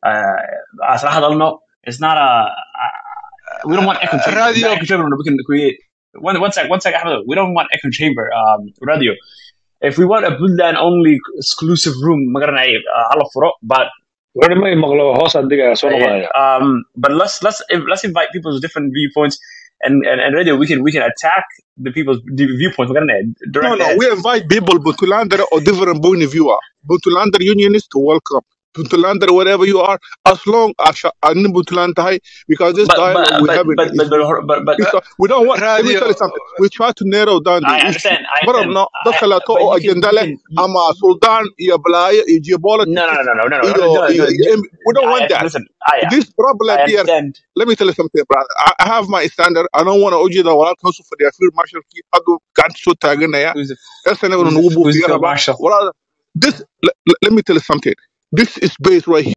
Uh, as hadalno, it's not a, uh, we don't want echo chamber. The radio echo chamber we can create. One, one sec, one sec, Ahmed. We don't want echo chamber, um, radio. If we want a Buntland only exclusive room, ma garanay, uh, hala furo, but wuxuu ma maqlo hoos adiga soo uh, noqonaya um, but let's let's let's invite people's different viewpoints, and and, and radio we can we can attack the people's the viewpoints. We're gonna No, direct no, that. we invite people, Puntlander or different point of view. are. Puntlander unionists, welcome. Puntlander, wherever you are, as long as I'm in Puntland, because this But dialogue but we're but having but is but but but, but It's, uh, we don't want. Let me radio tell you something. We try to narrow down the I issue. understand. I But understand. no, I, dadka la to but oo you can agenda you leh can you, ama sultan iyo balaayo iyo no geopolitics no no no no no no iyo no no. iyo- no, iyo- ju- we don't I want that. listen. I This problem I here. understand. Let me tell you something, brother. I, I have my standard. I don't want to urge the walaalka hoos u fadhiya field marshalkii haduu gacanta soo taaganaya Who's the ersana who's nagu the who's the buufiya field rabaa marshal? walaal this let, let me tell you something. This is based right